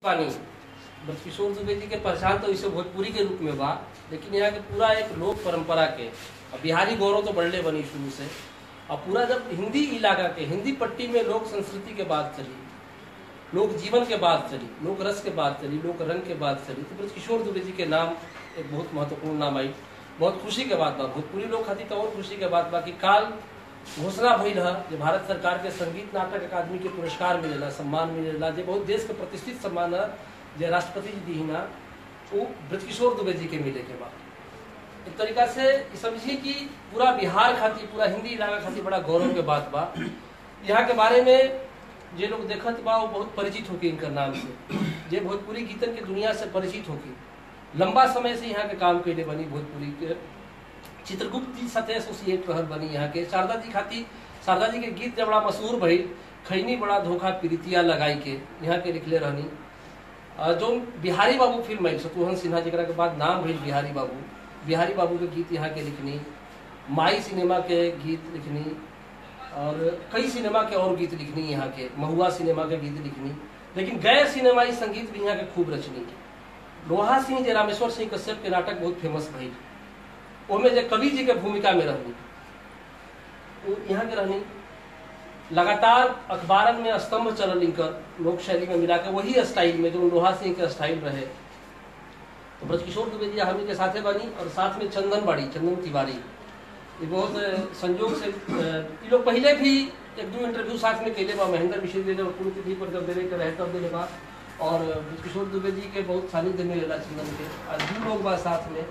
पानी बस किशोर दुबे जी के पहचान तो इसे भोजपुरी के रूप में बा लेकिन यहाँ के पूरा एक लोक परंपरा के और बिहारी गौरव तो बढ़ले बनी शुरू से और पूरा जब हिंदी इलाका के हिंदी पट्टी में लोक संस्कृति के बात चली लोक जीवन के बात चली लोक रस के बात चली लोक रंग के बात चली तो ब्रज किशोर दुबे जी के नाम एक बहुत महत्वपूर्ण नाम आई बहुत खुशी के बात बा भोजपुरी लोग खातिर तो और खुशी के बात बा कि काल घोषणा भइल है जे भारत सरकार के संगीत नाटक अकादमी के पुरस्कार मिलेला सम्मान मिलेला जे बहुत देश के प्रतिष्ठित सम्मान है जे राष्ट्रपति जी दी ना वो ब्रजकिशोर दुबे जी के मिले के बाद एक तरीका से ई समझिए कि पूरा बिहार खातिर पूरा हिंदी इलाका खातिर बड़ा गौरव के बात बा यहाँ के बारे में जे लोग देखत बा वो बहुत परिचित होके इनकर नाम से जे भोजपुरी गीतन के दुनिया से परिचित होके लंबा समय से यहाँ के काम कैले बनी भोजपुरी के चित्रगुप्त जी साथे एसोसिएट रहल बनी यहाँ के शारदा जी खातिर शारदा जी के गीत जब बड़ा मशहूर भइल खैनी बड़ा धोखा प्रीतिया लगाई के यहाँ के लिखले रहनी अ, जो बिहारी बाबू फिल्म आई शत्रुघ्न सिन्हा जरा के बाद नाम भइल बिहारी बाबू बिहारी बाबू के गीत यहाँ के लिखनी माई सिनेमा के गीत लिखनी और कई सिनेमा के और गीत लिखनी यहाँ के महुआ सिनेमा के गीत लिखनी लेकिन गैर सिनेमाई संगीत भी यहाँ के खूब रचनी लोहा सिंह जे रामेश्वर सिंह कश्यप के नाटक बहुत फेमस भइल ओमे जे कवि जी के भूमिका में रहनी वो यहाँ के रहनी लगातार अखबारन में स्तंभ चलल इनकर लोक शैली में मिला के वही स्टाइल में जो लोहा सिंह के स्टाइल रहे तो ब्रजकिशोर दुबे जी हमी के साथे बनी और साथ में चंदन बाड़ी चंदन तिवारी ये बहुत अ, संयोग से अ, ये लोग पहले भी एक दो इंटरव्यू साथ में कैले बा महेंद्र विषय दे और पूरी तिथि पर जब देने के रहे तब देने बा और ब्रजकिशोर दुबे जी के बहुत सानिध्य में रहेला चंदन के और दू लोग बा साथ में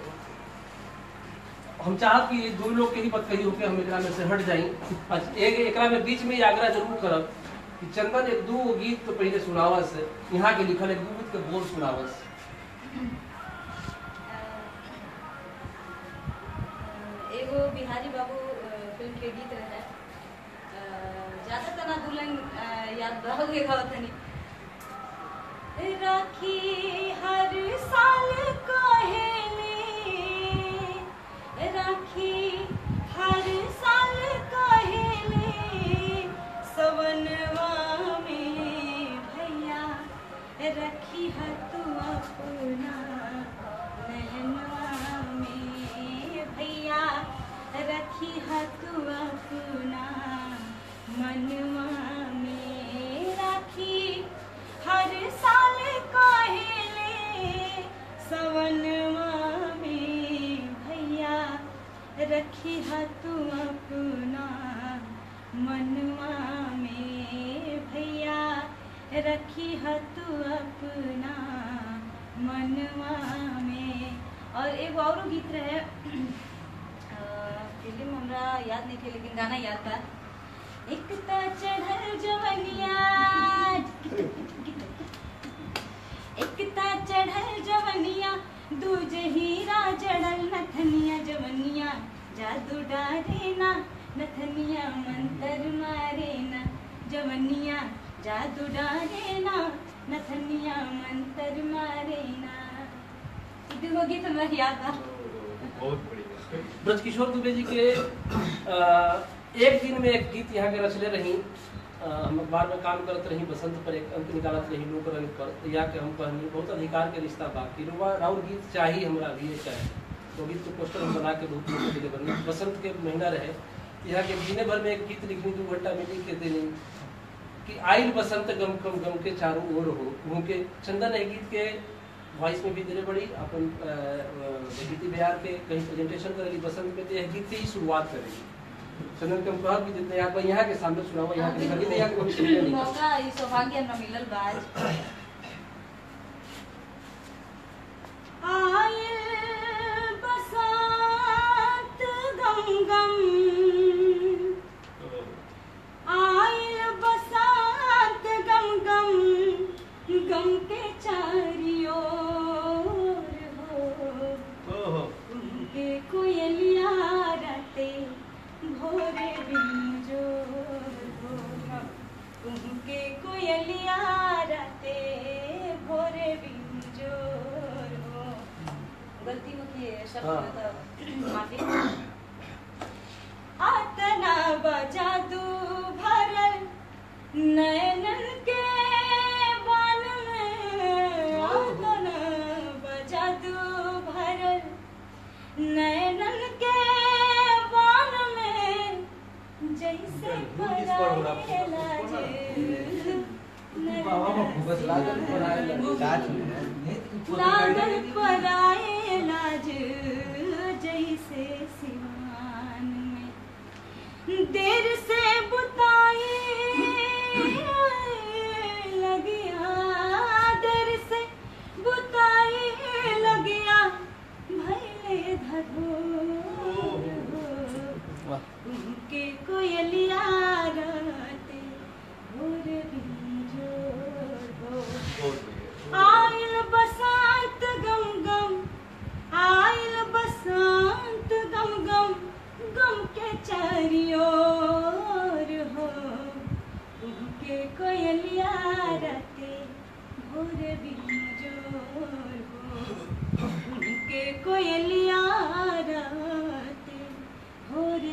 हम चाहत कि ये दो लोग के ही बात कही होके हम एकरा में से हट जाई आज एक एकरा में बीच में ही आग्रह जरूर करब कि चंदन एक दू गीत तो पहले सुनावस यहाँ के लिखल एक दू गीत के बोल सुनावस एगो बिहारी बाबू अ, फिल्म के गीत रहे अ, ज्यादा तना दुल्हन अ, याद रहोगे गावतनी राखी हर साल कहेले राखी हर साल कहेले सवनवा में भैया रखी है तू अपना नहनवा में भैया रखी है तू अपना मनवा में राखी हर साल कहेले सवनवा में भैया रखी है तू अपना मनवा में भैया रखी है तू अपना मनवा में और एगो और गीत रहे अ, फिल्म हमरा याद नहीं थे लेकिन गाना याद था एक ता चढ़ल जवनिया एक ता चढ़ल जवनिया दूज हीरा जड़ल नथनिया जवनिया जादू डारे ना नथनिया मंतर मारे ना जवनिया जादू डारे ना नथनिया मंतर मारे ना ई दूगो गीत हमरा याद बा बहुत बढ़िया ब्रजकिशोर दुबे जी के अ, एक दिन में एक गीत यहाँ के रचले रही अ, हम अखबार में काम करत रही बसंत पर एक अंक निकालत रही लोक रंग पर तो या के हम कहनी बहुत अधिकार के रिश्ता बा कि रुआ राउर गीत चाहिए हमरा भी ये चाहे तो गीत के पोस्टर हम बना के बहुत लोगों के लिए बनी बसंत के महीना रहे यहाँ के महीने भर में एक गीत लिखनी दो घंटा में लिख के देनी कि आइल बसंत गम कम गम के चारों ओर हो उनके चंदन है गीत के वॉइस में भी देने पड़ी अपन अ, अ, गीति बिहार के कहीं प्रेजेंटेशन करेगी बसंत में तो यह गीत से ही शुरुआत करेगी चंदन के हम कहब कि जितने यहाँ पर यहाँ के सामने सुनाओ यहाँ के लगी यहाँ के कभी सुनने नहीं मौका ई सौभाग्य हमरा मिलल बा आज आयल बसंत गम गम आयल बसंत गम गम गम के चारियों हो ओहो उनके कोयलिया राते भोरे बिंजोर हो उनके कोयलिया राते भोरे बिंजोर हो गलती हो की शब्द हाँ। में तो माफी आतना बजादू भरल नैनन के बान में लागल पराए लागल पराए लाज जैसे सिवान में देर से बुताए लगिया देर से बुताए लगिया भैले धरोर वाह उनके कोयलिया राते भोर बिंजोर हो बहुत बढ़िया आयल बसंत गम गम आयल बसंत गम गम गम के चारियोर हो उनके कोयलिया राते भोर बिंजोर हो उनके कोयलिया राते भोर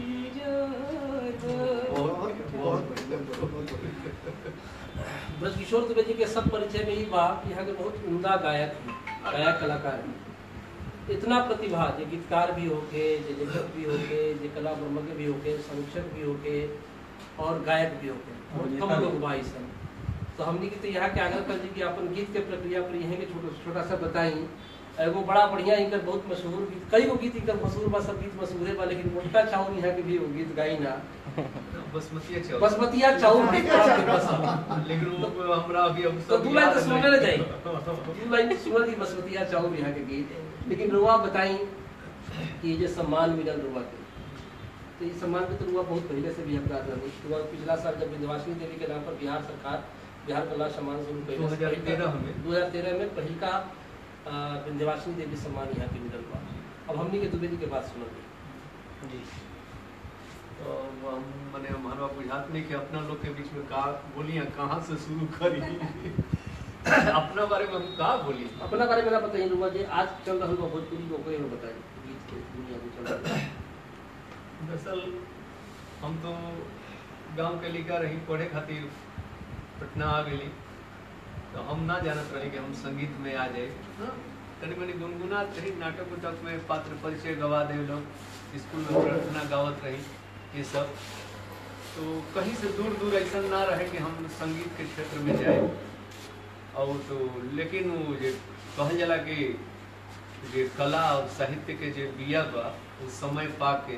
बिंजोर हो बहुत बहुत बढ़िया बहुत बढ़िया ब्रजकिशोर दुबे जी के सब परिचय में ही बा कि यहाँ के बहुत उमदा गायक हैं गायक कलाकार हैं इतना प्रतिभा जे गीतकार भी होके जे लेखक भी होके जे कला ब्रह्मज्ञ भी होके संरक्षक भी होके और गायक भी होके बहुत कम लोग बा ई सब तो हमने की तो यहाँ के आग्रह कर दी कि अपन गीत के प्रक्रिया पर यहाँ के छोटा छोटा सा बताई एगो बड़ा बढ़िया इनकर बहुत मशहूर गीत कई गो गीत इनकर मशहूर बा सब गीत मशहूर है बा लेकिन मोटका चाउर यहाँ के भी वो गीत गाई ना बसमतिया चावल बसमतिया चाउर भी बड़ा फेमस है लेकिन वो हमरा अभी अब तो सब दू लाइन याद तो सुनने नहीं। ले जाई दू लाइन सुनल ही बसमतिया चाउर यहाँ के गीत लेकिन रुआ बताई कि ये जो सम्मान मिलल रुआ के तो ये सम्मान के तो रुआ बहुत पहले से भी अपराध रही रुआ पिछला साल जब विंध्यवासिनी देवी के नाम पर बिहार सरकार बिहार कला सम्मान शुरू कैले से 2013 में। 2013 में पहिल का अ, विंध्यवासिनी देवी सम्मान यहाँ के मिलल बा अब हमनी के दुबे जी के बात सुनल जी तो हम मने हमारा बुझात नहीं कि अपना लोग के बीच में का बोलियां कहाँ से शुरू करी अपना बारे में हम का बोली अपना बारे में ना बताइए रुआ जी आज चल रहा बा भोजपुरी को कोई बताइए गीत के दुनिया में चल रहा है दरअसल हम तो गांव के लिखा रही पढ़े खातिर पटना आ गई तो हम ना जानत रही कि हम संगीत में आ जाए हाँ, तनी मनी गुनगुनात रही नाटक उटक में पात्र परिचय गवा दे लोग स्कूल में प्रार्थना गावत रही ये सब तो कहीं से दूर दूर ऐसा ना रहे कि हम संगीत के क्षेत्र में जाए और तो लेकिन वो जे कहल जाला कि जे कला और साहित्य के जे बिया बा वो समय पा के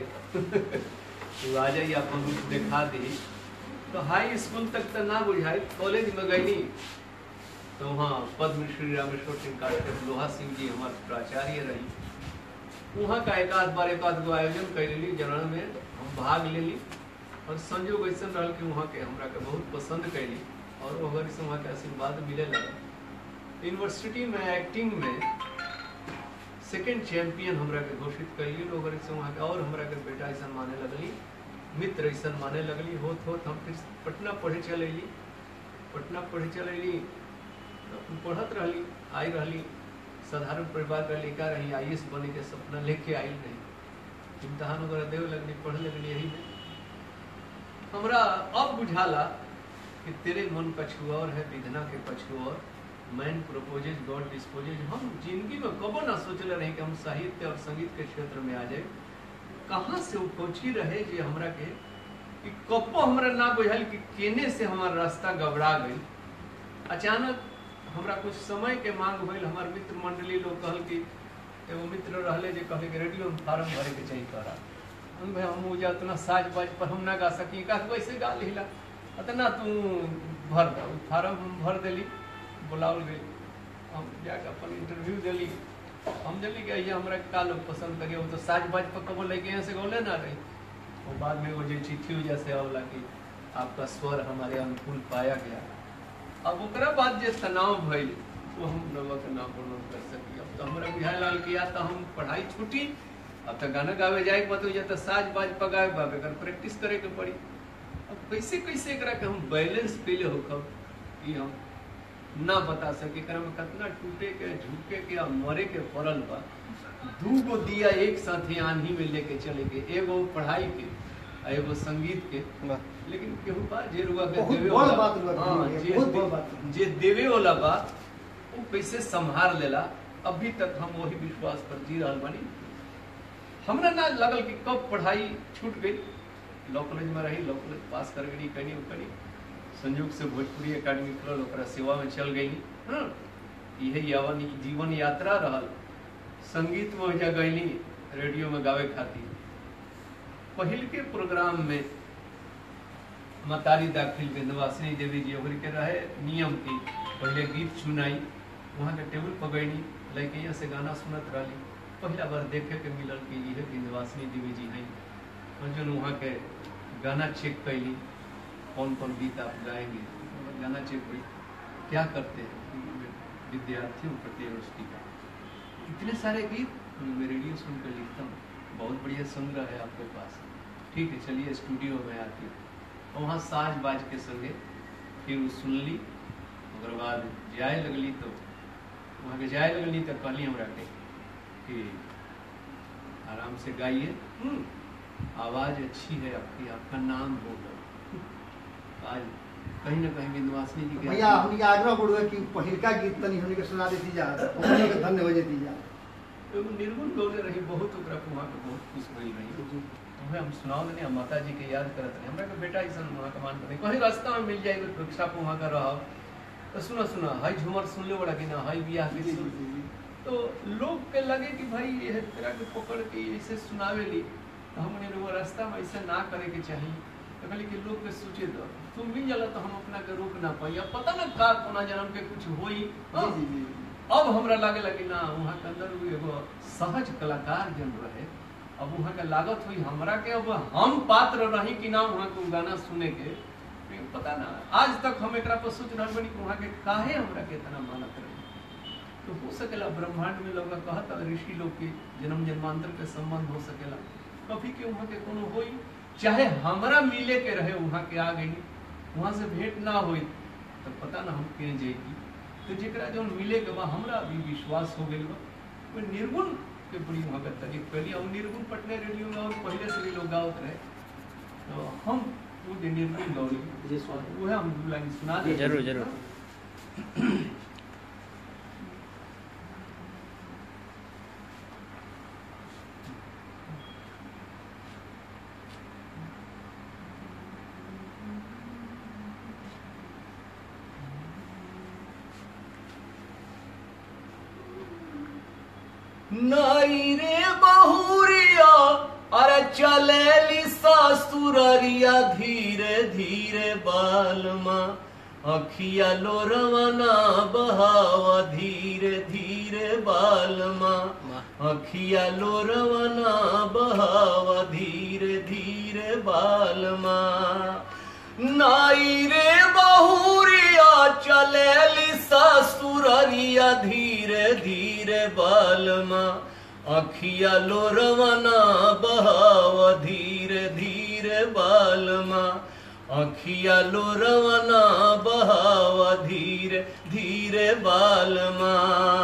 तू आ जाइए अपन रूप दिखा दी तो हाई स्कूल तक तो ना बुझाई कॉलेज में गई तो वहाँ पद्म श्री रामेश्वर सिंह काश्यप लोहा सिंह जी हमारे प्राचार्य रही वहाँ का एक आध बार एक आध गो आयोजन कर ली जरण में हम भाग ले ली और संजोग ऐसा रहा कि वहाँ के हमरा के बहुत पसंद कैली और वहाँ से वहाँ के आशीर्वाद मिले लगा यूनिवर्सिटी में एक्टिंग में सेकंड चैंपियन हमरा के घोषित कैली लोग से वहाँ के और हमरा के बेटा ऐसा माने लगली मित्र ऐसा माने लगली होत होत हम फिर पटना पढ़े चल अली पटना पढ़े चल अली तो हम पढ़त रहली आई रहली साधारण परिवार का लड़का रही आई बने के सपना लेके आई नहीं इम्तहान वगैरह देवे लगली पढ़े लगली यही में हमरा अब बुझाला कि तेरे मन कछु और है विधना के कछु और मैन प्रोपोजेज गॉड डिस्पोजेज हम जिंदगी में कबो ना सोचले रहे कि हम साहित्य और संगीत के क्षेत्र में आ जाए कहाँ से वो खोची रहे जे हमरा के कि कबो हमरा ना बुझाल कि केने से हमार रास्ता गबड़ा गई अचानक हमरा कुछ समय के मांग भइल हमार मित्र मंडली लोग कहल कि एगो मित्र रहले जे कहले कि रेडियो में फार्म भरे के चाहिए करा हम भाई हम उजा उतना साज बाज पर हम ना गा सकी का वैसे गा लिला अतना तू भर दा उ फार्म हम भर देली बुलावल गई हम जाके अपन इंटरव्यू देली हम देली कि ये हमरा का लोग पसंद करिए वो तो साज बाज पर कबो लेके यहाँ से गौले ना रही वो बाद में वो जो चिट्ठी वजह से आवला कि आपका स्वर हमारे अनुकूल पाया गया अब ओकरा बाद जे तनाव भइल वो हम लोगों के ना पूर्ण कर सकी अब तो हमरा बुझाए लागल कि या तो हम पढ़ाई छूटी अब तो गाना गावे जाए के बतो या तो साज बाज पगावे बाबे कर प्रैक्टिस करे के पड़ी अब कैसे कैसे एकरा के हम बैलेंस पहले होखब कि हम ना बता सके एकरा में कितना टूटे के झुके के और मरे के पड़ल बा दू गो दिया एक साथ ही आंधी में लेके चले के एगो पढ़ाई के आ एगो संगीत के लेकिन केहू बा जे रुआ के बहुत देवे बड़ वाला बात रुआ हाँ, कहली है, जे बहुत दे- बड़ बात। जे देवे वाला बा वो कैसे संभाल लेला अभी तक हम वही विश्वास पर जी रहल बानी हमरा ना लगल कि कब पढ़ाई छूट गई लॉ कॉलेज में रही लॉ कॉलेज पास कर गई कनी कनी संयोग से भोजपुरी एकेडमी खुलल ओकरा सेवा में चल गई हाँ यही यावन जीवन यात्रा रहल संगीत में ओहिजा गईली रेडियो में गावे खातिर पहिल के प्रोग्राम में मतारी दाखिल विंध्यवासिनी देवी जी ओकरी के रहे नियम की पहले गीत सुनाई वहाँ के टेबल पर गईली लड़के यहाँ से गाना सुनत रही पहला बार देखे के मिलल कि ये विंध्यवासिनी देवी जी हैं और जो वहाँ के गाना चेक कैली कौन कौन गीत आप गाएंगे गाना चेक हुई क्या करते हैं विद्यार्थियों प्रति रोशनी का इतने सारे गीत मैं रेडियो सुनकर लिखता हूँ बहुत बढ़िया संग्रह है आपके पास ठीक है चलिए स्टूडियो में आती और वहाँ साज बाज के संगे फिर वो सुन ली ओकर बाद जाए लगली तो वहाँ के जाए लगली तो कहली हमरा के कि आराम से गाइए हम्म, आवाज अच्छी है आपकी आपका नाम होगा आज कहीं ना कहीं विंध्यवासिनी जी के भैया हमनी के आग्रह करूँ कि पहिलका गीत तनी हमनी के सुना देती जा हमनी के धन्य हो जेती जा एगो निर्गुण गौले रही बहुत ओकरा के वहाँ के बहुत खुश भइल रही हमें हम सुनाओ देने हम माता जी के याद करत रहे हमरा के बेटा ऐसा वहाँ का मान करते कहीं रास्ता में मिल जाए रिक्शा पे वहाँ का रहो तो सुना सुना हाई झूमर सुन ले बड़ा कि ना हाई बियाह के सुन तो लोग के लगे कि भाई ये तेरा के पकड़ के ऐसे सुनावेली तो हमने वो रास्ता में ऐसे ना करे के चाहिए तो कहली कि लोग के सोचे दो तुम मिल जाला तो हम अपना के रोक ना पाई अब पता ना का कोना जन्म के कुछ होई हाँ? जी जी जी अब हमरा लागे लगी ना वहाँ के अंदर वो एगो सहज कलाकार जन रहे अब वहाँ के लागत हुई हमरा के अब हम पात्र रही कि ना वहाँ के उ गाना सुने के लेकिन पता ना आज तक हम एकरा पर सोच रहल बनी कि वहाँ के काहे हमरा के इतना मानत रहे तो हो सकेला ब्रह्मांड में लोग कहत ऋषि लोग के जन्म जन्मांतर के संबंध हो सकेला कभी के वहाँ के कोनो होई चाहे हमरा मिले के रहे वहाँ के आ गई वहाँ से भेंट ना होई तो पता ना हम के जाएगी तो जेकरा जौन मिले के बा हमरा भी विश्वास हो गइल बा वो निर्गुण के बड़ी वहाँ के तारीफ कैली और निर्गुण पटना रेडियो में और पहले से भी लोग गावत रहे तो हम वो जे निर्गुण गौरी जी, स्वामी। वो है हम दू लाइन सुना दे जरूर, जरूर। नाई रे बहुरिया अरे चलेली सासुररिया धीरे धीरे बालमा अखिया लोरवना बहावा धीरे धीरे बालमा अखिया लोरवना बहावा धीरे धीरे बालमा नाई रे बहुरिया चलेली ससुररिया धीरे धीरे बालमा अखिया लोरवना बहाव धीरे धीरे बालमा अखिया लोरवना बहाव धीरे धीरे बालमा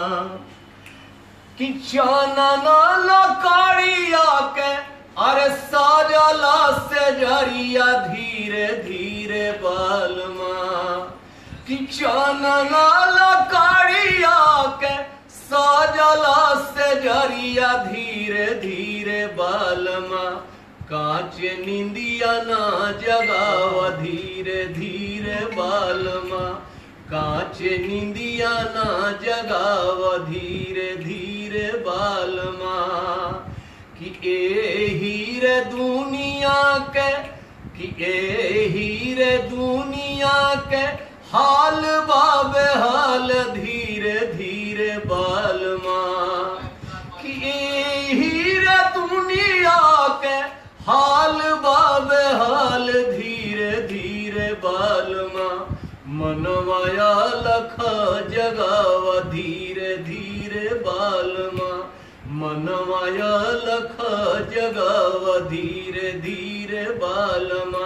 कि चानन लकड़िया के अरे साजला से जरिया धीरे धीरे बालमा कि चानन लकड़िया के साजला से जरिया धीरे धीरे बालमा कांच निंदिया ना जगावा धीरे धीरे बालमा कांच निंदिया ना जगावा धीरे धीरे बालमा कि ए हीरे दुनिया के कि ए हीरे दुनिया के हाल बाबे हाल धीरे धीरे बालमा कि ए हीरे दुनिया के हाल बाबे हाल धीरे धीरे बालमा मनवाया लख जगावा धीरे धीरे बालमा मनवाया लख जगावा धीरे धीरे बालमा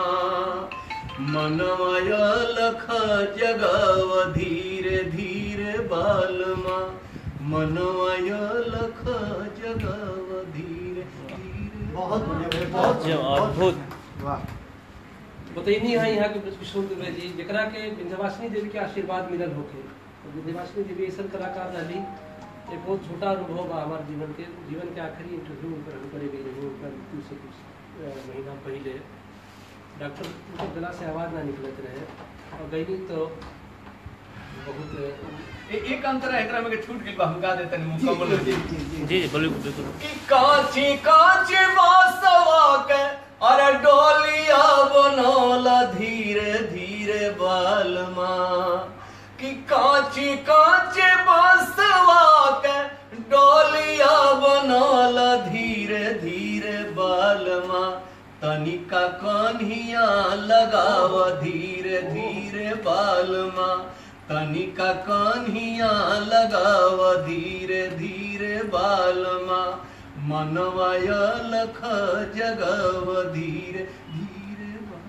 मनवाया लख जगावा धीरे धीरे बालमा मनवाया लख जगावा धीरे धीरे बहुत बढ़िया भैया, बहुत जो अद्भुत। वाह बतैनी है यहाँ के ब्रजकिशोर दुबे जी जकरा के विंध्यवासिनी देवी के आशीर्वाद मिलल होके और विंध्यवासिनी देवी ऐसा कलाकार रही एक बहुत छोटा अनुभव बा हमारे जीवन के जीवन के आखिरी इंटरव्यू उनकर हम करे गए रही उनकर मृत्यु से कुछ अ, महीना पहले डॉक्टर के गला से आवाज ना निकलत रहे और गई तो बहुत ए, एक अंतर है एकरा में के छूट गेल बा हम गा देतन मुकम्मल हो जाई जी जी बिल्कुल बिल्कुल कि कांची कांची बासवा के अरे डोलिया बनौला धीरे धीरे बालमा कि कांची कांची बासवा के डोलिया बनौला धीरे धीरे बालमा तनिका कन्हिया लगाव धीरे धीरे बालमा तनिका कन्हिया लगाव धीरे धीरे बालमा मनवाय लख जगव धीरे धीरे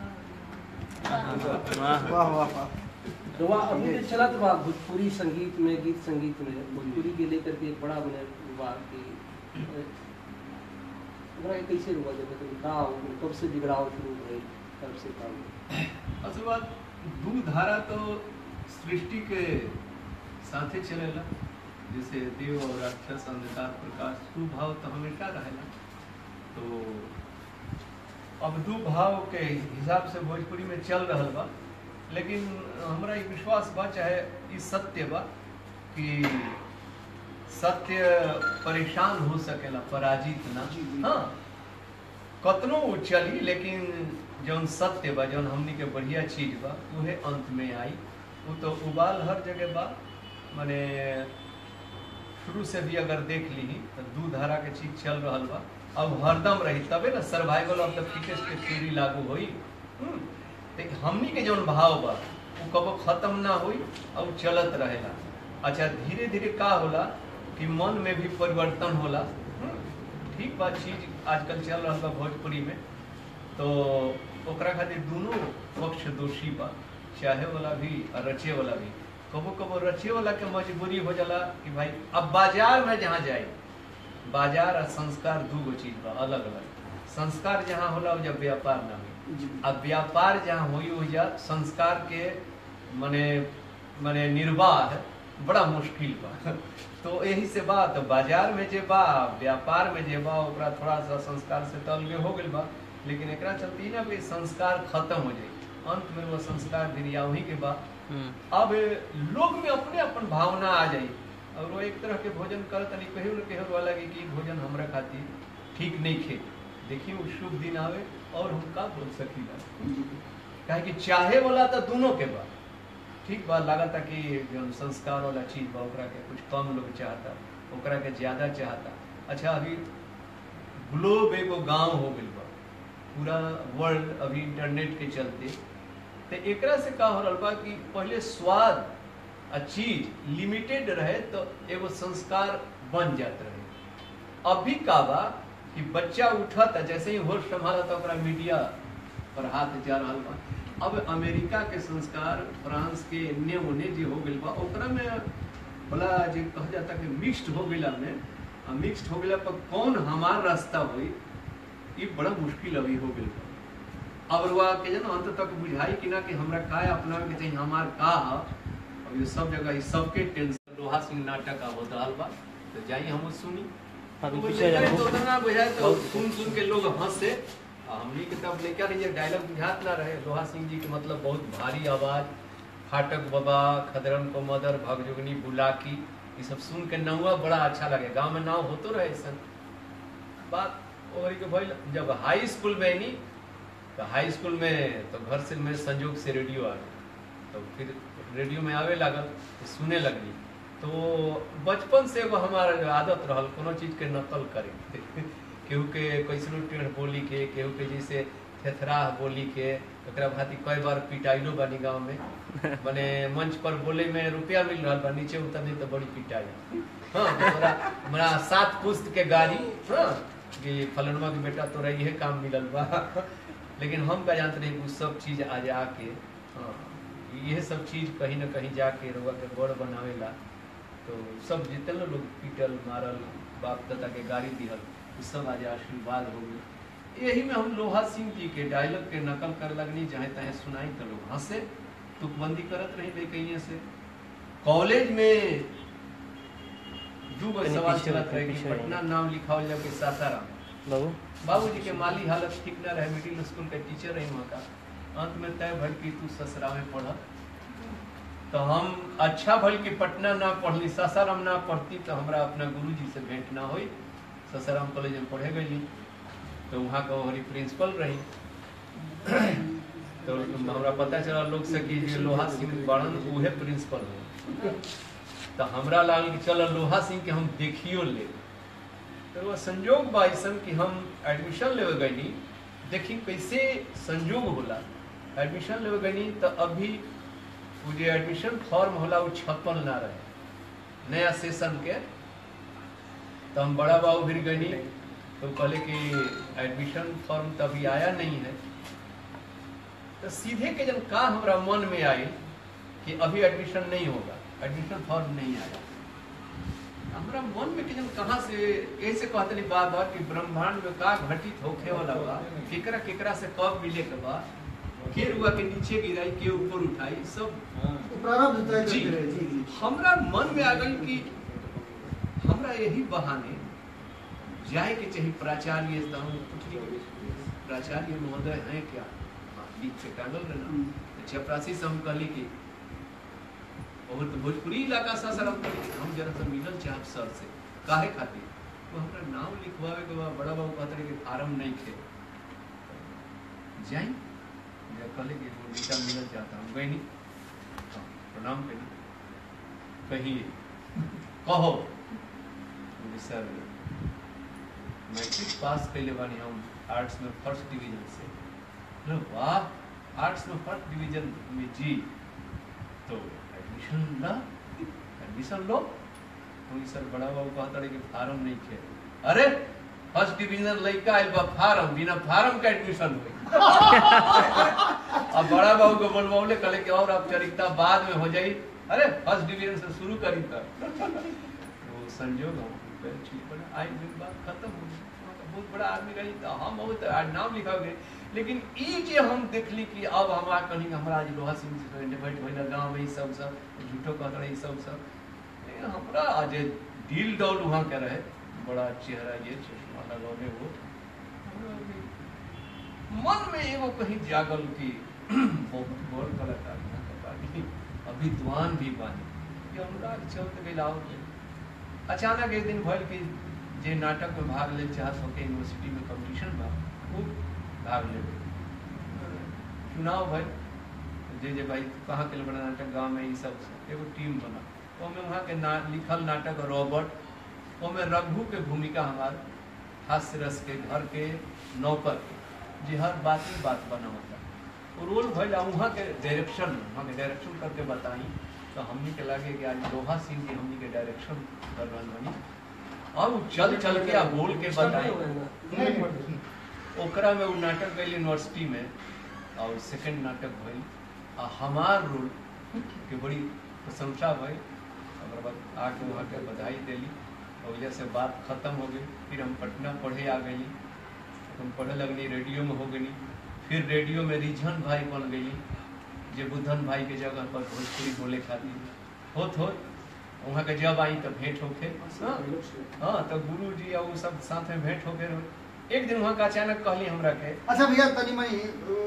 बालमा वाह वाह वाह वाह रुआ अभी तो चला तो बा भोजपुरी संगीत में गीत संगीत में भोजपुरी के लेकर के एक बड़ा बने हुआ कि हमरा के कैसे रुआ जब तो का हो कब से बिगड़ाव शुरू हुए कब से का हुआ? असल बात दू धारा तो सृष्टि के साथे चलेला जैसे देव और राक्षस अंधकार प्रकाश दू भाव तो हमेशा रहेला तो अब दू भाव के हिसाब से भोजपुरी में चल रहल बा लेकिन हमरा ई विश्वास बा चाहे ई सत्य बा कि सत्य परेशान हो सकेला पराजित ना जी, जी। हाँ कतनो उ चली लेकिन जौन सत्य बा जौन हमनी के बढ़िया चीज बा उहे अंत में आई वो तो उबाल हर जगह बा माने शुरू से भी अगर देख ली तो दू धारा के चीज चल रहल बा अब हरदम रही तबे ना सर्वाइवल ऑफ द फिटेस्ट के थ्योरी लागू होई हम्म, तो हमनी के जौन भाव बा वो कबो खत्म ना होई और उ चलत रहेला अच्छा धीरे धीरे का होला कि मन में भी परिवर्तन होला हम्म, ठीक बा चीज आजकल चल रहा बा भोजपुरी में तो ओकरा खातिर दोनों पक्ष दोषी बा चाहे वाला भी और रचे वाला भी कबो कबो रचे वाला के मजबूरी हो जाला कि भाई अब बाजार में जहाँ जाए बाजार और संस्कार दू गो चीज बा अलग अलग संस्कार जहाँ होला वो जब व्यापार ना हो जी अब व्यापार जहाँ हुई हो जा संस्कार के मने मने निर्वाह बड़ा मुश्किल बा तो यही से बात बाजार में जे बा व्यापार में जे बा ओकरा थोड़ा सा संस्कार से तो अलगे हो गइल बा लेकिन एकरा चलते ही ना कि संस्कार खत्म हो जाए अंत में वो संस्कार दिरिया वही के बा हम्म, अब लोग में अपने अपन भावना आ जाई और वो एक तरह के भोजन करत नहीं कहियो न कहियो वाला कि ई भोजन हमरा खातिर ठीक नहीं खे देखिए वो शुभ दिन आवे और हम का बोल सकीला काहे कि चाहे वाला तो दोनों के बा ठीक बा लागता कि जौन संस्कार वाला चीज बा ओकरा के कुछ कम लोग चाहता ओकरा के ज्यादा चाहता अच्छा अभी ग्लोब एगो गांव हो गइल बा पूरा वर्ल्ड अभी इंटरनेट के चलते तो एकरा से का हो रहल बा कि पहले स्वाद आ चीज लिमिटेड रहे तो एगो संस्कार बन जात रहे अभी का बा कि बच्चा उठत जैसे ही होश संभालत ओकरा मीडिया पर हाथ जा रहल बा अब अमेरिका के संस्कार फ्रांस के एन्ने ओने जे हो गइल बा ओकरा में बड़ा जे कहा जाता कि मिक्स्ड हो गइला में आ मिक्स्ड हो गइला पर कौन हमार रास्ता होई ये बड़ा मुश्किल अभी हो गइल बा अब रुआ के जन अंत तक बुझाई कि ना कि हमरा का अपनावे के चाहिए हमार का ह अब ये सब जगह ये सबके टेंशन लोहा सिंह नाटक आ होत रहल बा तो जाई हम सुनी अभी तो पीछे लेकिन जाओ। तो उतना बुझाए तो बहुत- सुन सुन के लोग हंसे आ हमनी के तब लेकर ये डायलॉग बुझात ना रहे लोहा सिंह जी के मतलब बहुत भारी आवाज फाटक बाबा खदरन को मदर भगजुगनी बुलाकी ये सब सुन के नौआ बड़ा अच्छा लगे गांव में नाव होतो रहे सन बात वही के भइल जब हाई स्कूल में नहीं तो हाई स्कूल में तो घर से में संजोग से रेडियो आ गई तो फिर रेडियो में आवे लागल तो सुने लगली तो बचपन से एगो हमारा जो आदत रहल कोनो चीज के नकल करे केहू के कैसनो टेढ़ बोली के केहू के जैसे थेथराह बोली के ओकरा भांति कई बार पिटाइलो बानी गाँव में माने मंच पर बोले में रुपया मिल रहा बा नीचे उतरने तो बड़ी पिटाई हाँ तो तोरा हमरा सात पुस्त के गाड़ी हाँ कि फलनवा के बेटा तोरा इहे काम मिलल बा लेकिन हम का जानते नहीं वो सब चीज आज आके हाँ ये सब चीज कहीं ना कहीं जाके रउआ के बड़ बनावेला तो सब जितने लोग पीटल मारल बाप दादा के गाड़ी दिहल वो सब आज आशीर्वाद हो गए यही में हम लोहा सिंह जी के डायलॉग के नकल कर लगनी जहाँ तहे सुनाई तो लोग हंसे तुकबंदी करत रही बेकैये से कॉलेज में दू गो कहीं सवाल पीछे चलत रहो, रहे कि पीछे रहो। पटना नाम लिखावल जाके सासाराम बाबू बाबूजी के माली हालत ठीक ना रहे मिडिल स्कूल के टीचर रही वहाँ का अंत में तय भल कि तू ससरा में पढ़ तो हम अच्छा भल कि पटना ना पढ़ली सासाराम ना पढ़ती तो हमरा अपना गुरु जी से भेंट ना हुई सासाराम कॉलेज में पढ़े गई तो वहाँ का हमारी प्रिंसिपल रही तो हमरा पता चला लोग से कि जे लोहा सिंह बड़न उहे प्रिंसिपल है तो हमरा लागल कि चल लोहा सिंह के हम देखियो ले तो वो संजोग बा अइसन कि हम एडमिशन लेवे गईनी देखी कैसे संजोग होला एडमिशन लेवे गईनी तो अभी वो जो एडमिशन फॉर्म होला वो छपल ना रहे नया सेशन के तो हम बड़ा बाबू फिर गईनी तो कहले कि एडमिशन फॉर्म तो अभी आया नहीं है तो सीधे के जब का हमरा मन में आई कि अभी एडमिशन नहीं होगा एडमिशन फॉर्म नहीं आया हमरा मन में कि जब कहाँ से ऐसे कहते नहीं बात बात कि ब्रह्मांड में का घटित होखे वाला बा केकरा केकरा से कब मिले के बा के रुआ के नीचे गिराई के ऊपर उठाई सब तो प्रारब्ध तय जी। करके रहे जी जी हमरा मन में आ गई कि हमरा यही बहाने जाए के चाहिए प्राचार्य से हम पूछली कि प्राचार्य महोदय हैं क्या हाँ, लिख के टांगल रहे ना तो चपरासी से हम कहली कि और तो भोजपुरी इलाका सा सर हम कहली कि हम जरा सा मिलल चाहब सर से काहे खातिर तो हमरा नाम लिखवावे के बाद बड़ा बाबू कहते रहे कि फार्म नहीं थे जाई मैं कहले कि वो बेटा मिलल चाहता हूँ गई नहीं हाँ, प्रणाम करी कहिए कहो बोले, सर मैट्रिक पास कैले बानी हम आर्ट्स में फर्स्ट डिवीजन से बोले, वाह आर्ट्स में फर्स्ट डिवीजन में जी तो एडमिशन ला एडमिशन लो तो ई सर बड़ा बाबू कहता रहे कि फार्म नहीं खे अरे फर्स्ट डिवीजन लड़का आइल बा फार्म बिना फार्म का एडमिशन हुई अब बड़ा बाबू को बोलबौले कहले कि और औपचारिकता बाद में हो जाई अरे फर्स्ट डिवीजन से शुरू करी तब तो संजोग हम कहे, ठीक बना आई दिन बात खत्म हो गई वहाँ का बहुत बड़ा आदमी रही तो हम बहुत आज नाम लिखा गए लेकिन ई जे हम देखली कि अब हमारा कहीं हमरा आज लोहा सिंह से डिबेट भइल गांव में ई सब सब झूठो कहत रहे ई सब सब लेकिन हमरा आज दिल डॉल वहाँ के रहे बड़ा चेहरा ये चश्मा लगौले वो हमरा भी मन में एगो कहीं जागल कि बहुत बड़ कलाकार यहाँ के बानी अभिद्वान भी बानी कि अनुराग चौथ गई आओ अचानक एक दिन भइल कि जे नाटक में भाग ले चाहत होके यूनिवर्सिटी में कंपटीशन बा खूब भाग ले चुनाव भइल जे जे भाई कहाँ के लिए बना नाटक गांव में ई सब से एगो टीम बना ओमे वहाँ के ना लिखल नाटक रॉबर्ट ओमे रघु के भूमिका हमार हास्य रस के घर के नौकर के जे हर बात में बात बना होता वो रोल भइल आ वहाँ के डायरेक्शन वहाँ के डायरेक्शन करके बताई तो हमनी के लगे कि आज लोहा सिंह की हमनी के डायरेक्शन कर रहल बनी और उ चल चल के आ बोल के बताई नहीं, नहीं, ओकरा में वो नाटक गई यूनिवर्सिटी में और सेकंड नाटक भइल आ हमार रोल के बड़ी प्रशंसा भइल ओकर बाद आके वहाँ के बधाई देली और वजह से बात खत्म हो गई फिर हम पटना पढ़े आ गई हम पढ़े लगली रेडियो में हो गई फिर रेडियो में रिझन भाई बन गई जे बुद्धन भाई के जगह पर भोजपुरी बोले खातिर होत होत वहाँ के जब आई तो भेंट होके हाँ हाँ तो गुरु जी और वो सब साथ में भेंट होके रहे एक दिन वहाँ का अचानक कहली हमरा के अच्छा भैया तनी मनी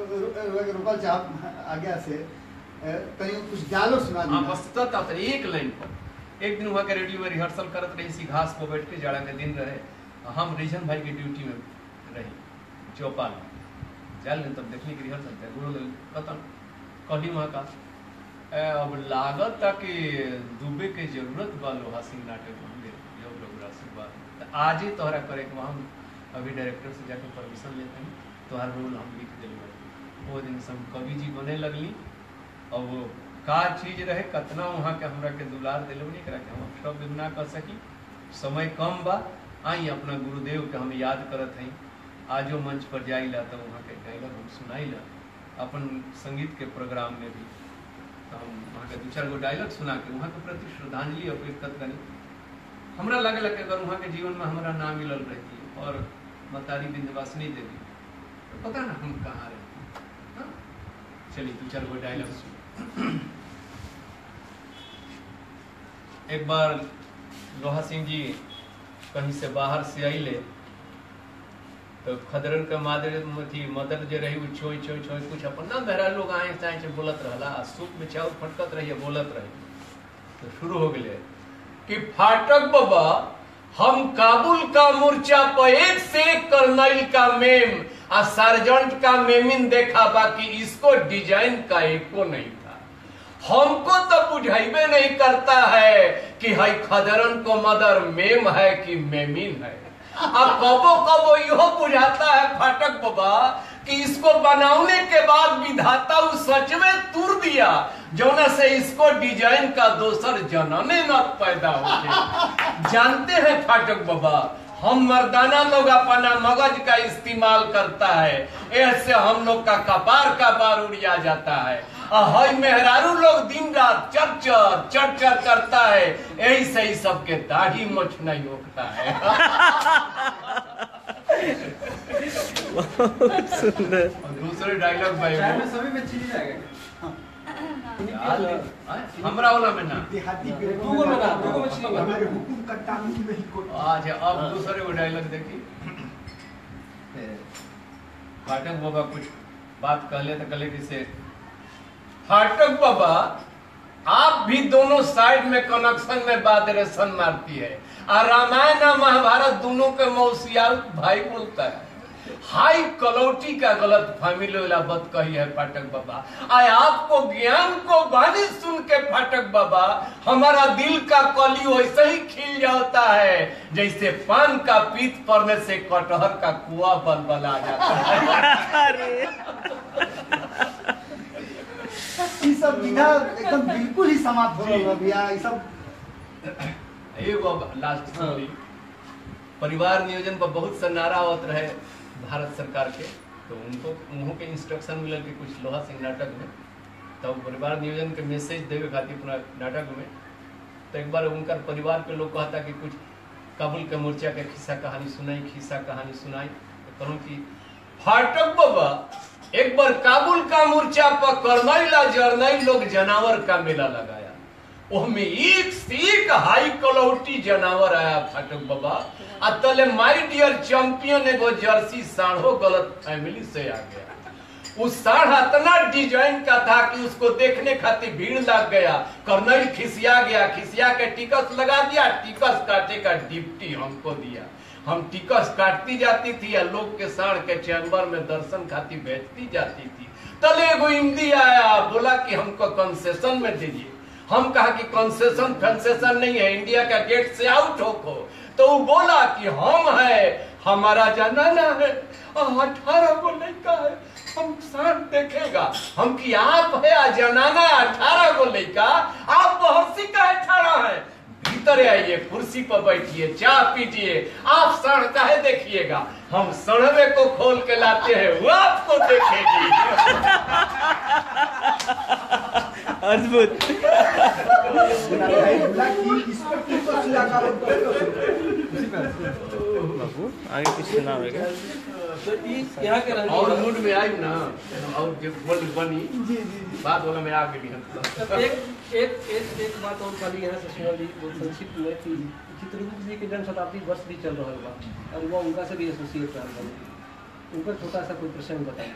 रुकल चाहब आज्ञा से अ, तनी कुछ डायलॉग सुना हाँ दी बस तब तब एक लाइन पर एक दिन वहाँ के रेडियो में रिहर्सल करत रही इसी घास पर बैठ के जाड़ा के दिन रहे हम रिजन भाई की ड्यूटी में रही चौपाल में जाल ने तब देखने की रिहर्सल थे गुरु लोग खत्म कहली वहाँ का "ए, अब लागत था कि दुबे के जरूरत बा लोहा सिंह नाटक में हमके जब लोग आशीर्वाद तो आज ही तोहरा करे के हम अभी डायरेक्टर से जाकर परमिशन लेते हैं तोहर रोल हम लिख दिलवा वो दिन से हम कवि जी बने लगली और वो का चीज रहे कतना वहाँ के हमरा के दुलार दिलो नहीं करा के हम शब्द में ना कर सकी समय कम बा आई अपना गुरुदेव के हम याद करत हई आजो मंच पर जाइला तो वहाँ के डायलॉग हम सुनाइला अपन संगीत के प्रोग्राम में भी तो हम वहाँ के दू चार गो डायलॉग सुना के वहाँ के प्रति श्रद्धांजलि अर्पित करत गनी हमरा लगे कि अगर वहाँ के जीवन में हमरा ना मिलल रहती और मतारी विंध्यवासिनी देवी तो पता ना हम कहाँ रहती हाँ? चलिए दू चार गो डायलॉग सुन एक बार लोहा सिंह जी कहीं से बाहर से अले तो खदरन के मादर थी मदर जे रही उ छोई छोई छोई कुछ अपन ना मेरा लोग आए चाहे से बोलत रहला आ सूप में चाउर फटकत रही बोलत रही तो शुरू हो गए कि फाटक बाबा हम काबुल का मोर्चा पर एक से एक कर्नल का मेम आ सार्जेंट का मेमिन देखा बाकी इसको डिजाइन का एको नहीं था हमको तो बुझाइबे नहीं करता है कि हई खदरन को मदर मेम है कि मेमिन है अब कबो कबो इहो बुझाता है फाटक बाबा कि इसको बनाने के बाद विधाता उस सच में तुर दिया जौना से इसको डिजाइन का दोसर जनमे न पैदा होते जानते हैं फाटक बाबा हम मर्दाना लोग अपना मगज का इस्तेमाल करता है ऐसे हम लोग का कपार का बार उड़िया जाता है और हई मेहरारू लोग दिन रात चर चर चर चर करता है यही से ही सबके दाढ़ी मोछ नहीं उठता है सुंदर और दूसरे डायलॉग भाई चाय वो- में सभी में चीनी जाएगा याद है? हमरा वाला में ना देहाती दूगो में ना, दूगो में चीनी बा। हमारे हुकुम का कानून नहीं कोई अच्छा अब दूसरे वो डायलॉग देखी फाटक बाबा कुछ बात कहले तो कहले कि से फाटक बाबा आप भी दोनों साइड में कनेक्शन में बात रेशन मारती है और रामायण और महाभारत दोनों के मौसिया भाई बोलता है हाई कलौटी का गलत फैमिली वाला बात कही है फाटक बाबा आय आपको ज्ञान को बानी सुन के फाटक बाबा हमारा दिल का कली वैसे ही खिल जाता है जैसे पान का पीत पड़ने से कटहर का कुआ बल बला जाता है अरे ई सब विधा एकदम बिल्कुल ही समाप्त हो जी। गया भैया ई सब एगो लास्ट स्टोरी परिवार नियोजन पर बहुत सा नारा आवत रहे भारत सरकार के तो उनको उन्हों के इंस्ट्रक्शन मिलल कि कुछ लोहा सिंह नाटक में तब परिवार नियोजन के मैसेज देवे खातिर अपना नाटक में तो एक बार उनका परिवार के लोग कहता कि कुछ काबुल के मोर्चा के खिस्सा कहानी सुनाई खिस्सा कहानी सुनाई तो कहूँ कि फाटक बाबा एक बार काबुल का मोर्चा पर करनैला जरनैल लोग जानवर का मेला लगाया ओहमे एक से एक हाई क्वालिटी जानवर आया फाटक बाबा आ तले माय डियर चैंपियन एगो जर्सी साढ़ो गलत फैमिली से आ गया उस साढ़ इतना डिजाइन का था कि उसको देखने खातिर भीड़ लग गया कर्नल खिसिया गया खिसिया के टिकस लगा दिया टिकस काटे का डिप्टी हमको दिया हम टिकस काटती जाती थी या लोग के साढ़ के चैम्बर में दर्शन खातिर भेजती जाती थी तले एगो हिंदी आया बोला कि हमको कंसेशन में दीजिए हम कहा कि कंसेशन फंसेशन नहीं है इंडिया का गेट से आउट हो को तो वो बोला कि हम है हमारा जनाना है और अठारह को लड़का है हम साथ देखेगा हम कि आप है आ जनाना अठारह को लड़का आप बहसी का अठारह है भीतर आइए कुर्सी पर बैठिए चाय पीजिए आप सड़ काहे देखिएगा हम सड़वे को खोल के लाते हैं वो आपको देखेगी अद्भुत बोला कि इस पर किसको सुला का बाबू आगे कुछ सुना होगा तो ई यहाँ के रहने और वाला- मूड में आई ना और जो बोल बनी जी जी जी बात वाला में आ गई हम अब एक एक एक एक बात और खाली यहाँ से सुनल जी बहुत संक्षिप्त में कि चित्रगुप्त जी के जन्म शताब्दी वर्ष भी चल रहा बा और वो उनका से भी एसोसिएट रहल बा उनका छोटा सा कोई प्रसंग बताइए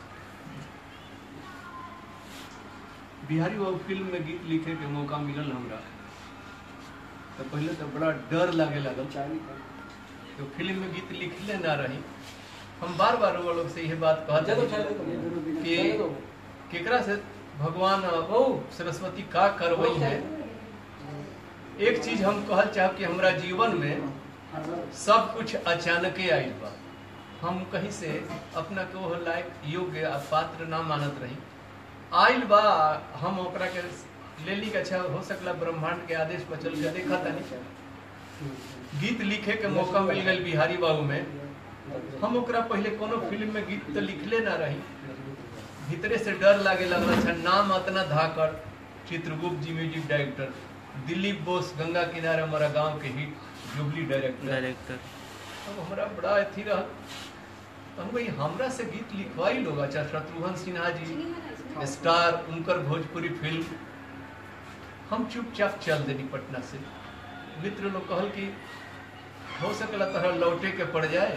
बिहारी बाबू फिल्म में गीत लिखे के मौका मिलल हमरा तो पहले तो बड़ा डर लागे लगल तो फिल्म में गीत लिखले ना रही हम बार बार वो लोग से यह बात कहते चलो हैं चलो कि केकरा से भगवान ओ। सरस्वती का करवई है एक चीज हम कहल चाहब कि हमरा जीवन में सब कुछ अचानक आयल बा हम कहीं से अपना के वो लायक योग्य आ पात्र ना मानत रही आयल बा हम ओकरा के ले ली के अच्छा हो सकला ब्रह्मांड के आदेश पर चल के देखा तानी गीत लिखे के मौका मिल गई बिहारी बाबू में हम ओकरा पहले कोनो फिल्म में गीत तो लिखले ना रही भीतरे से डर लागे लगल अच्छा नाम अतना धाकर चित्रगुप्त जी म्यूजिक डायरेक्टर दिलीप बोस गंगा किनारे हमारा गांव के हिट जुबली डायरेक्टर डायरेक्टर अब हमरा बड़ा अथी रह तो हम कही हमरा से गीत लिखवाई लोग अच्छा शत्रुघ्न सिन्हा जी स्टार उनकर भोजपुरी फिल्म हम चुपचाप चल देनी पटना से मित्र लोग कहल कि हो सकला तरह लौटे के पड़ जाए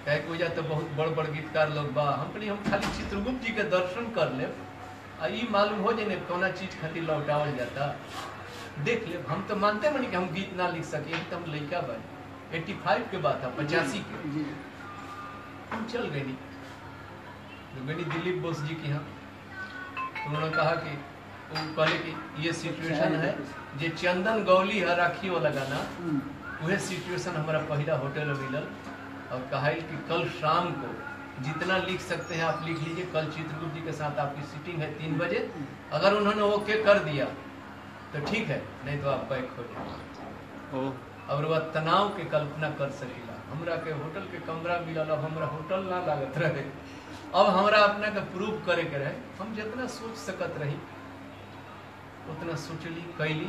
कहे कि वजह तो बहुत बड़ बड़ गीतकार लोग बा हम कहनी हम खाली चित्रगुप्त जी के दर्शन कर ले आ ई मालूम हो जाए कौना चीज खातिर लौटावल जाता देख ले हम तो मानते बनी कि हम गीत ना लिख सके तो हम लड़का बने एट्टी फाइव के बात था पचासी के जी हम चल गए नहीं तो गई दिलीप बोस जी के यहाँ तो उन्होंने कहा कि वो कहले कि ये सिचुएशन है जे चंदन गौली है राखी वाला गाना हम्म, वह सिचुएशन हमारा पहला होटल में मिलल और कहा कि कल शाम को जितना लिख सकते हैं आप लिख लीजिए कल चित्रगुप्त जी के साथ आपकी सीटिंग है तीन बजे अगर उन्होंने ओके कर दिया तो ठीक है नहीं तो आप बैक हो जाए ओ और वह तनाव के कल्पना कर सकेला हमरा के होटल के कमरा मिलल अब हमरा होटल ना लागत रहे अब हमरा अपना के प्रूव करे के रहे हम जितना सोच सकत रही उतना सोचली कैली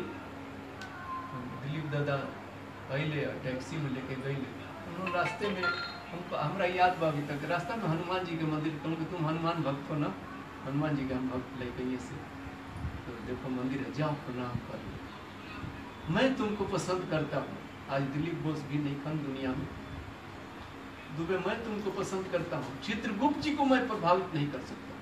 दिलीप दादा अले टैक्सी में लेके गई उन्होंने रास्ते में हमको हमरा याद बा अभी तक रास्ता में हनुमान जी के मंदिर कहूँ कि तुम हनुमान भक्त हो ना हनुमान जी के हम भक्त लेके ये से तो देखो मंदिर है जाओ प्रणाम कर लो मैं तुमको पसंद करता हूँ आज दिलीप बोस भी नहीं खन दुनिया में दुबे मैं तुमको पसंद करता हूँ चित्रगुप्त जी को मैं प्रभावित नहीं कर सकता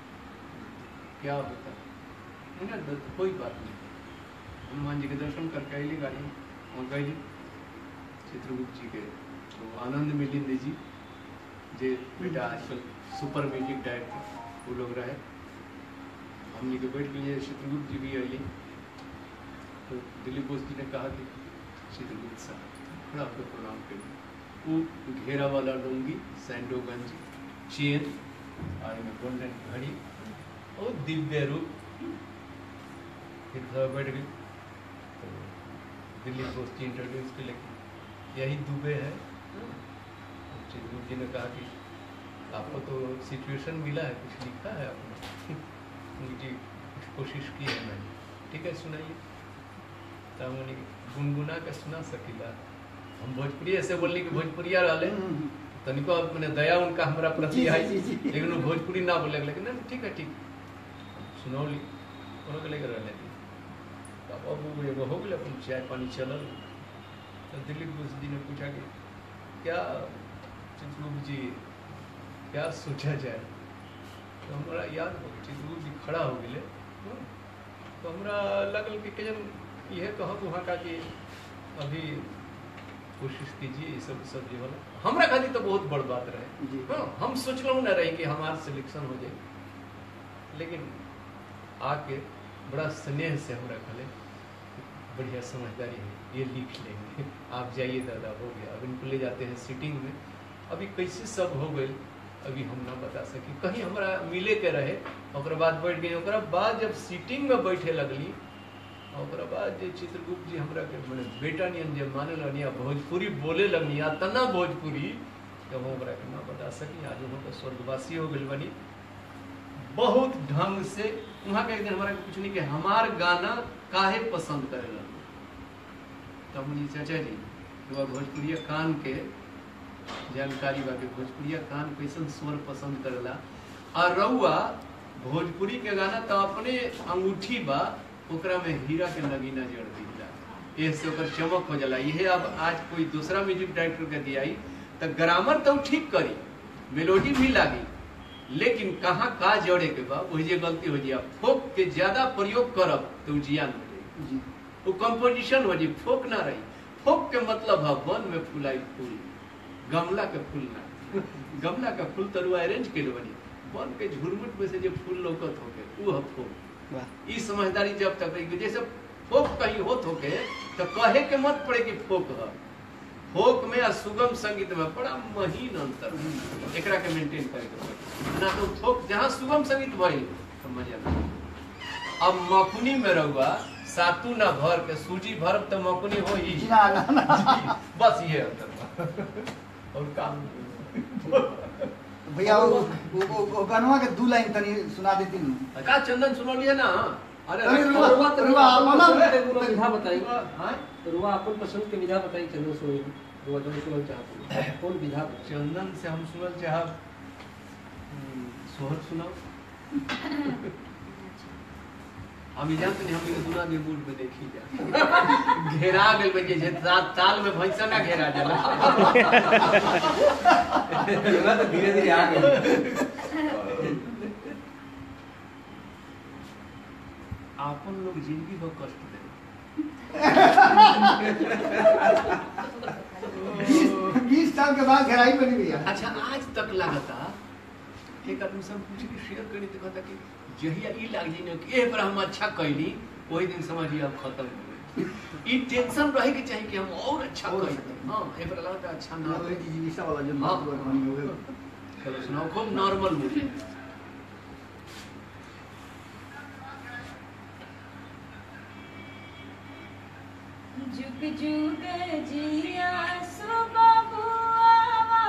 क्या होता उन्हें द- कोई बात नहीं हनुमान जी के दर्शन करके अली गाड़ी में और गई चित्रगुप्त जी के तो आनंद मिलिंद जी जे बेटा आजकल सुपर म्यूजिक डायरेक्टर वो लोग रहे हमने के बैठ के लिए चित्रगुप्त जी भी अली तो दिलीप बोस जी ने कहा कि चित्रगुप्त साहब थोड़ा आपको प्रणाम करिए वो घेरा वाला लुंगी सैंडो गंजी चेन और में गोल्डन घड़ी और दिव्य रूप फिर सब बैठ गई तो दिलीप बोस जी इंट्रोड्यूस के लेकिन यही दुबे है तो चित्रगुप्त जी ने कहा कि आपको तो सिचुएशन मिला है कुछ लिखा है आपने जी कुछ कोशिश की है मैंने ठीक है सुनाइए तो हमने गुनगुना के सुना सकीला हम भोजपुरी ऐसे बोलनी कि भोजपुरिया रहले हम्म, तनिको मैंने दया उनका हमरा जी, प्रति जी, आई जी, जी। लेकिन वो भोजपुरी ना बोले लेकिन ना ठीक है ठीक सुनौली कोनो के लेकर रहले तब अब वो एगो हो गेल अपन चाय पानी चलल तो दिलीप बोस जी ने पूछा कि क्या चित्रगुप्त जी क्या सोचा जाए तो हमरा याद हो गई चित्रगुप्त जी खड़ा हो गेले हाँ। तो हमरा लगल कि के जन यह कहब वहाँ का कि अभी कोशिश कीजिए ये सब सब जो होला हमरा खातिर तो बहुत बड़ बात रहे जी। हाँ, हम सोचलहूँ ना रही कि हमार सिलेक्शन हो जाए लेकिन आके बड़ा स्नेह से हमरा कहले बढ़िया समझदारी है ये लिख लेंगे आप जाइए दादा हो गया अब इनको ले जाते हैं सीटिंग में अभी कैसे सब हो गए अभी हम ना बता सकी कहीं हमरा मिले के रहे ओकरा बाद बैठ गई ओकरा बाद जब सीटिंग में बैठे लगली ओकरा बाद जे चित्रगुप्त जी हमरा के मने बेटा नियन जे माने लगनी आ भोजपुरी बोले लगनी आ तना भोजपुरी जब हम ओकरा के ना बता सकी आज हम तो स्वर्गवासी हो गइल बनी बहुत ढंग से वहाँ के एक दिन हमारा के पूछनी कि हमार गाना काहे पसंद करे लगलो तब मुझे चाचा जी तो भोजपुरिया कान के जानकारी बा कि भोजपुरिया कान कैसन स्वर पसंद करेला आ रउआ भोजपुरी के गाना तो अपने अंगूठी बा ओकरा में हीरा के नगीना जड़ दिला एह से ओकर चमक हो जाला इहे अब आज कोई दूसरा म्यूजिक डायरेक्टर के दियाई तो ग्रामर तो ठीक करी मेलोडी भी लागी लेकिन कहाँ का जड़े के बा वही जे गलती हो जाए फोक के ज्यादा प्रयोग करब तो उ जियान हो जाई जी वो कंपोजिशन हो जी फोक ना रही फोक के मतलब है वन में फुलाई फूल गमला के फूल ना गमला का फूल तरुआ अरेंज के बनी वन के झुरमुट में से जो फूल लौकत होके वो है फोक वाह ई समझदारी जब तक रही जैसे फोक कहीं होत होके तो कहे के मत पड़े कि फोक है फोक में आ सुगम संगीत में बड़ा महीन अंतर है। एकरा के मेंटेन करे के पड़ी ना तो फोक जहाँ सुगम संगीत भइल तो मजा ना अब मकुनी में रहुआ सातू ना भर के सूजी भरब तो मकुनी हो ही ना ना ना बस ये अंतर बा। और काम भैया वो वो वो- वो गनवा के दू लाइन तनी सुना देती हूँ का चंदन सुनलिए ना अरे अरे रखो। रुआ- रुआ तो रुआ, अपन अपना- पसंद के कोनो विधा बताई हाँ? रुआ अपन पसंद के विधा बताई चंदन सोई रुआ जो सुनल चाहत हो। कौन विधा बताई? चंदन से हम सुनल चाहब हम्म, सोहर सुनाओ हम जानते नहीं हम के दुना के मूड में देखी जा घेरा गेल बजे जे सात साल में भैंसा ना घेरा जाला तो धीरे धीरे आ गए आपन लोग जिंदगी भर कष्ट दे बीस साल के बाद गहराई बनी भैया अच्छा आज तक लगता एक आदमी सब पूछ के शेयर करी तो कहता कि जहिया ई लाग जी कि ए पर हम अच्छा कैली वही दिन समझिए अब खत्म हो गई ई टेंशन रहे के चाहिए कि हम और अच्छा और कैली अच्छा। हां ए पर लगता अच्छा ना नॉर्मल की जीविका वाला जो हाँ। बात बनी हो गई चलो सुनाओ खूब नॉर्मल मुझे जुग जुग जिया सुबबुआवा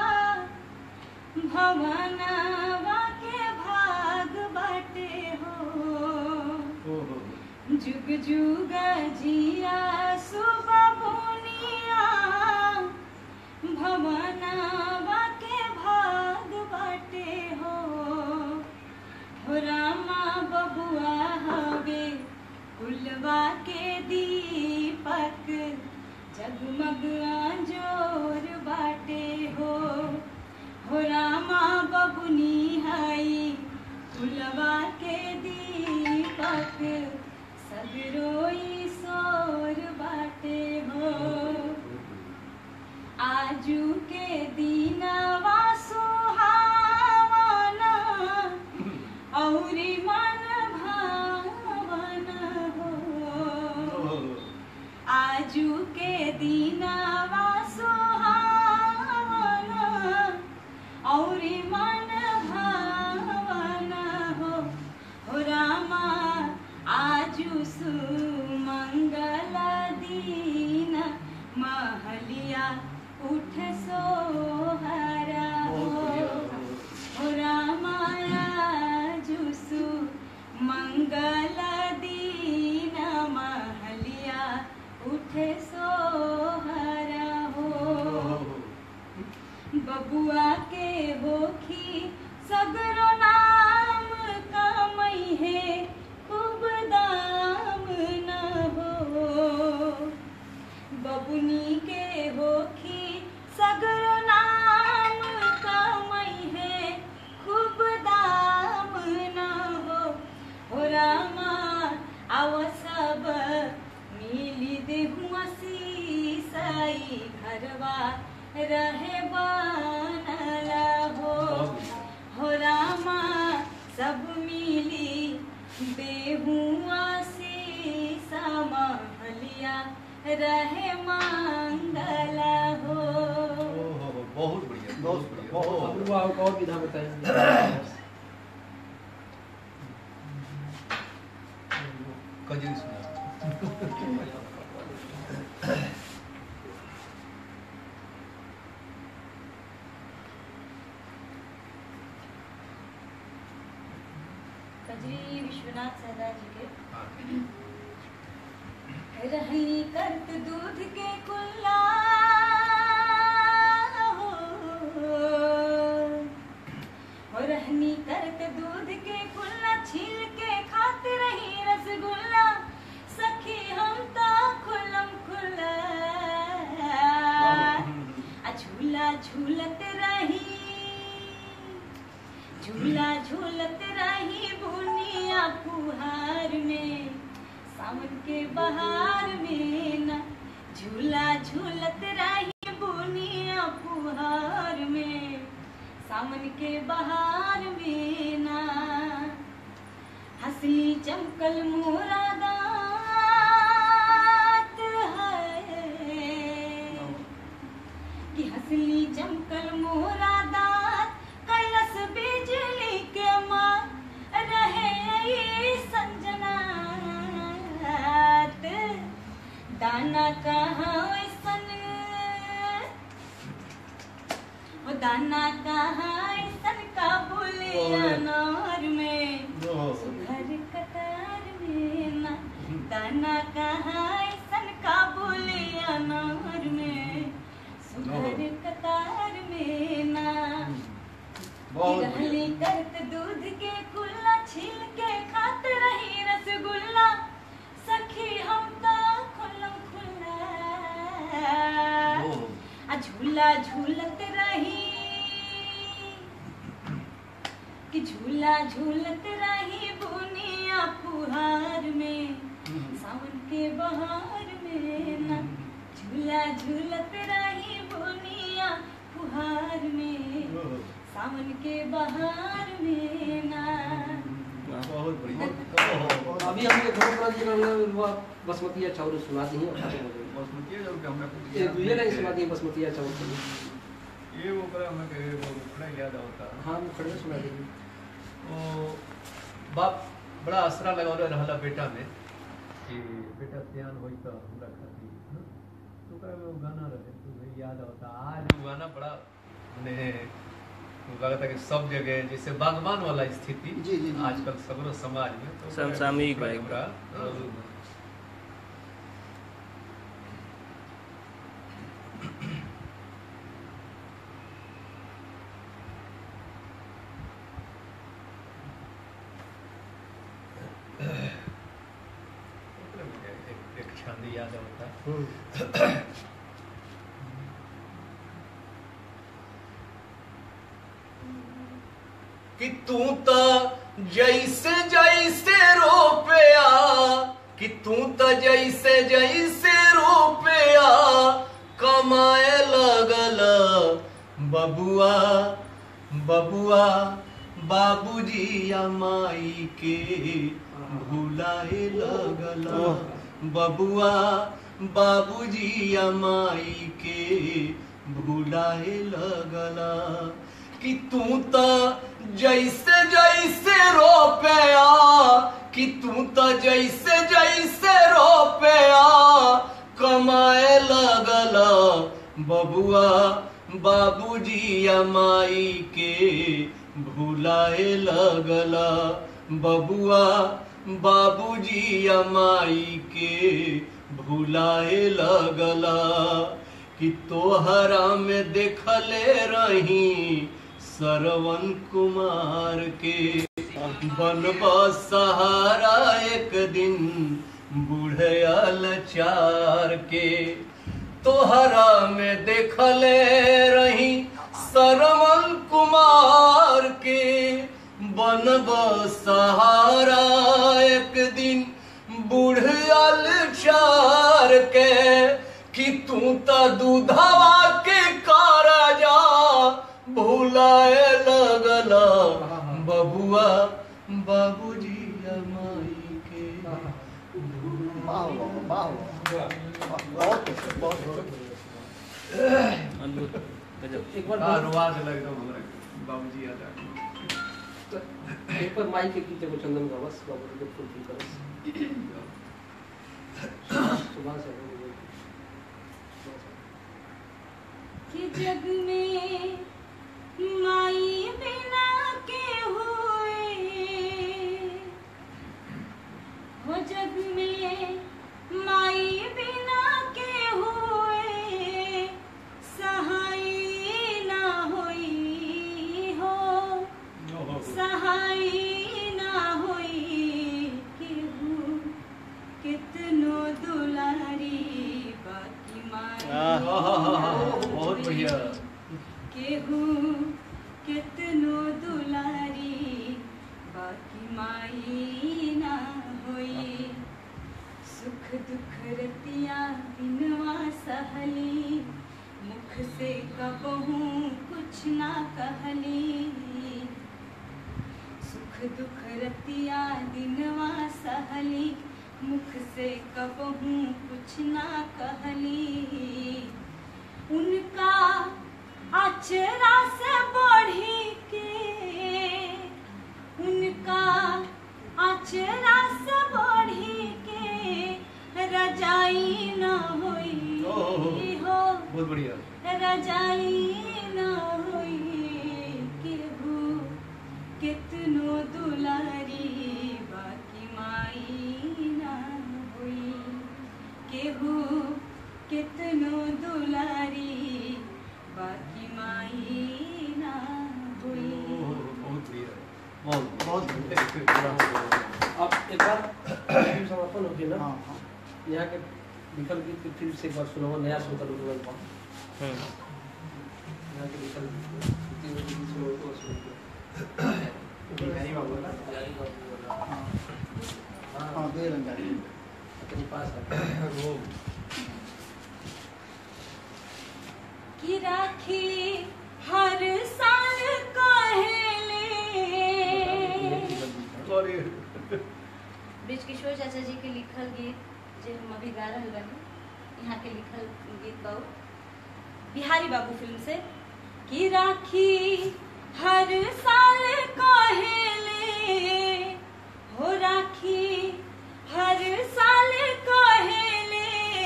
भवनवा के भाग बाटे हो जुग जुग जिया सुबबुनिया भवनवा के भाग बाटे हो हो रामा बबुआ हवे कुलवा के दीपक जगमग आंजोर बाटे हो हो रामा बबुनी हई कुलवा के दीपक सगरोई सोर बाटे हो आजू के दीनवा सुहावना औरी मन भावन हो आजू के दीनवा सुहावना औरी मन भावन हो हो रामा आजू सुमंगल दीन महलिया उठ सोहरा हो हो रामाया जुसु मंगल दीन महलिया उठे सोहरा हो बबुआ के होखी सगरो नाम कमई है खूब दाम न हो बबुनी के होखी सगरो नाम कमई है खूब दाम न हो हो रामा आव सब मिली देहुआ सीसाई घरवा रहे बनला हो हो रामा सब मिली देहुआ सीसा महलिया रहे मंगला हो बहुत बढ़िया बहुत बढ़िया बहुत बहुत अपूर्वा एक और विधा बताइए कजरी सुना कजरी विश्वनाथ सहदा जी के हाँ। रही करत दूध के कुल्ला हो हो रहनी करत दूध के कुल्ला छील के खात रही रसगुल्ला सखी हम तो खुलम खुला आ झूला झूलत रही झूला झूलत रही बुनिया फुहार में सावन के बहार में न झूला झूलत रही बुनिया फुहार में सावन के बहार में ना हंसली चमकल मोरा दांत है कि हंसली चमकल मोरा दांत कैलस बिजली के माँ रहे ये संजनात दाना कहाँ ऐसन ओ दाना कहाँ ऐसन का बोले अनार में सुघर कतार में ना दाना कहाँ ऐसन का बोले अनार में सुघर कतार में ना बहुत रहली करत दूध के कुल्ला छील के खात रही रसगुल्ला आ झूला झूलत रही कि झूला झूलत रही बुनिया फुहार में सावन के बहार में ना झूला झूलत रही बुनिया फुहार में सावन के बहार में ना बहुत बढ़िया अभी हमने धर्मपुरा जी का वो बसमतिया चावल सुना दी और खत्म हो गई बासमती है जब हमरा कुछ ये याद दुइये लाइन नहीं सुना है। दी बसमतिया चावल के ये वो करा हमें के वो बड़ा याद आता हाँ वो खड़े सुना देंगे ओ बाप बड़ा आसरा लगावले रहला बेटा में कि बेटा ध्यान होई तो हमरा खातिर हाँ? तो ओकरा में वो गाना रहे तो भाई याद आता आज वो गाना बड़ा मने वो लगता कि सब जगह जैसे बागवान वाला स्थिति जी, जी, जी। आजकल सगरो समाज में तो समसामयिक बड़ा है एकदम। हमरा, हाँ, ओकरा में एक एक छंद याद आता कि तू तो जैसे जैसे रोपया कि तू तो जैसे जैसे रोपया कमाए लगल बबुआ बबुआ बाबूजी या माई के भुलाए लगल बबुआ बाबूजी या माई के भुलाए लगला कि तू तो जैसे जैसे रोपया कि तू तो जैसे जैसे रोपया कमाए लगल बबुआ बाबूजी या माई के भुलाए लगला बबुआ बाबूजी या माई के भुलाए लगला कि तोहरा में देखले रही सरवन कुमार के बनबा सहारा एक दिन बुढ़या लचार के तोहरा में देखले रही सरवन कुमार के बनब सहारा एक दिन बुढ़ियल चार के कि तू त दूधवा के काराजा भुलाए लगला बबुआ बाबूजी माई के वाह वाह वाह बहुत खूब, बहुत खूब। अद्भुत गजब एक बार हाँ, बोल- रुआ के लगता हमरा के। बाबूजी याद आ गए। एक बार माई के गीते को चंदन का बस बाबू जी फुल फुल करस सुबह से हो गई। कि जग में माई बिना के हुए हो जग में माई बिना के हुए सहाय ना होई हो सहाय ना होई केहू कितनो दुलारी बाकी माई आह, बहुत बढ़िया केहू कितनो दुलारी बाकी माई ना होई सुख दुख रतिया दिनवा सहली मुख से कबहू कुछ ना कहली सुख दुख रतिया दिनवा सहली मुख से कबहू कुछ ना कहली उनका अचरा से बढ़ी के उनका अचरा से बढ़ी के रजाई न होई हो बहुत बढ़िया रजाई न होई केहू कितनो दुलारी बाकी माई ना होई केहू कितनो दुलारी बाकी माई ना होई बहुत बढ़िया बहुत बहुत अब एक बार फिल्म समापन हो गई ना हाँ हाँ यहाँ के विकल्प गीत के फिर से एक बार सुनाओ नया सुनकर उठल बा हम्म, यहाँ के लिखल तीन गो बीच में होतो उसमें बिहारी बाबू ना बिहारी बाबू वाला। हाँ हाँ दे रंगा अपने पास है वो कि राखी हर साल कहेले सॉरी ब्रिज किशोर चाचा जी के लिखल गीत जे हम अभी गा रहल बानी यहाँ के लिखल गीत बाबू बिहारी बाबू फिल्म से कि राखी हर साल कहेले हो राखी हर साल कहेले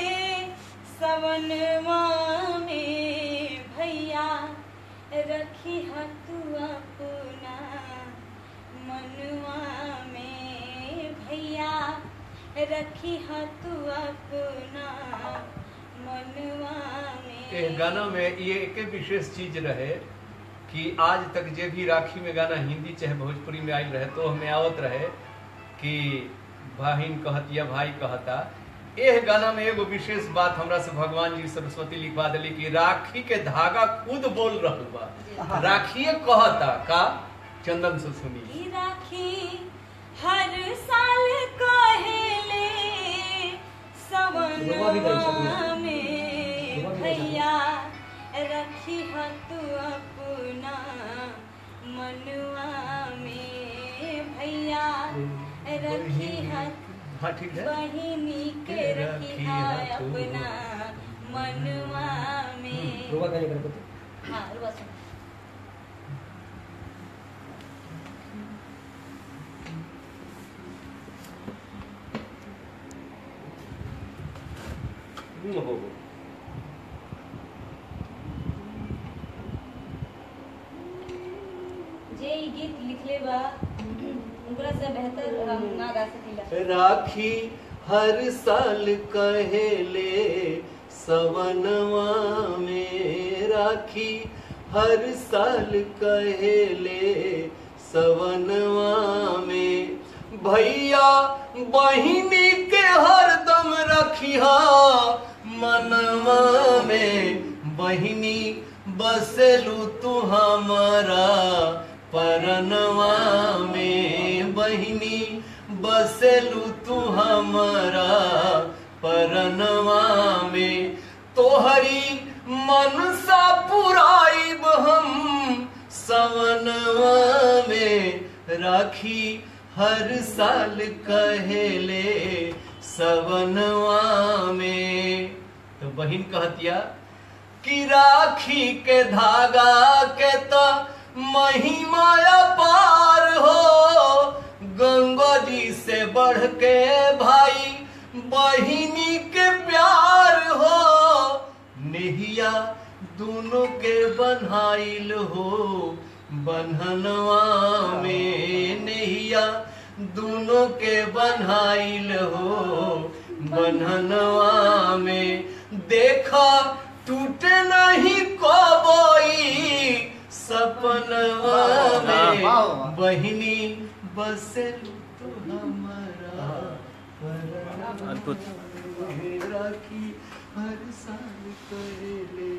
सवनवा में भैया रखी तू अपना मनुआ में भैया रखी तू अपना मनुआ ये में गाना में ये एक विशेष चीज रहे कि आज तक जे भी राखी में गाना हिंदी चाहे भोजपुरी में आयल रहे तो हमें आवत रहे कि बहिन कहत या भाई कहता एह गाना में एगो विशेष बात हमरा से भगवान जी सरस्वती लिखवा दिली कि राखी के धागा खुद बोल रहल बा राखिए कहता का चंदन से सुनी की राखी हर साल कहेले रुआ भी गई सब सवनवा लोग। में रुआ भी गई सब लोग। भैया रखी तू अपना मनुआ में भैया रखी हाँ ठीक है बहिनी के रखी अपना मनुआ में रुआ का निकल तो हाँ रुआ सुन हो जे ई गीत लिखले बा उनकरा से बेहतर हम ना गा सकीला राखी हर साल कहेले सवनवा में राखी हर साल कहेले सवनवा में भैया बहिनी के हरदम रखिया मनवा में बहिनी बसेलू तू हमारा परनवा में बहिनी बसेलू तू हमारा परनवा में तोहरी मनसा पुराइब हम सवनवा में राखी हर साल कहेले सवनवा में तो बहिन कहतिया कि राखी के धागा के तो महिमा पार हो गंगा जी से बढ़ के भाई बहिनी के प्यार हो नेहिया दोनों के बन्हाइल हो बन्हनवा में नेहिया दोनों के बन्हाइल हो बन्हनवा में देखा टूटे नहीं कबई सपनवा में बहिनी बसेलू तो हमारा परनवा अद्भुत। में राखी हर साल करेले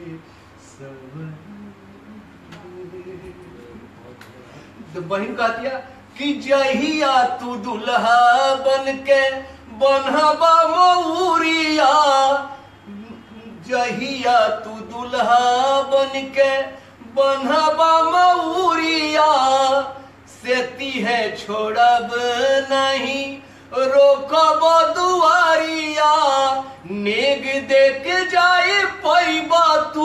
सब तो बहन कह दिया कि जहिया तू दुल्हा बन के बनहबा मऊरिया जहिया तू दुल्हा बन के बनहबा मऊरिया सेती है छोड़ब नहीं रोकब दुआरिया नेग देख जाए पैबा तू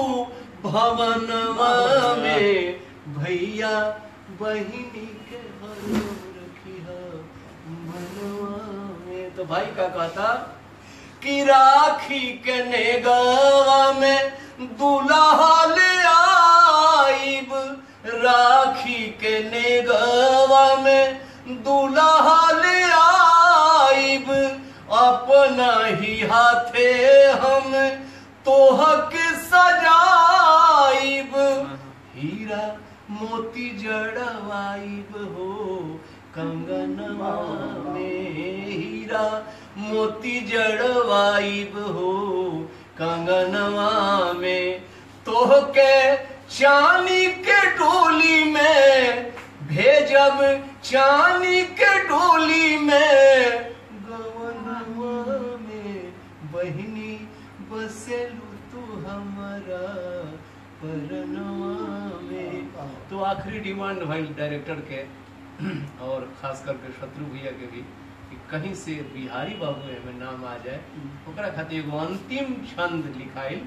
भवनवा में भैया बहिनी के हरो रखिया मनवा में तो भाई का कहता कि राखी के नेगवा में दुल्हा ले आइब राखी के नेगवा में दुल्हा ले आइब अपना ही हाथे हम तोहक सजाइब हीरा मोती जड़वाइब हो कंगनवा में हीरा मोती जड़वाइब हो कंगनवा में तोहके चानी के डोली में भेजब चानी के डोली में गवनवा में बहिनी बसेलू तू हमारा परनवा में तो आखिरी डिमांड भाई डायरेक्टर के और खास करके शत्रु भैया के भी कि कहीं से बिहारी बाबू में नाम आ जाए ओकरा खातिर एगो अंतिम छंद लिखाइल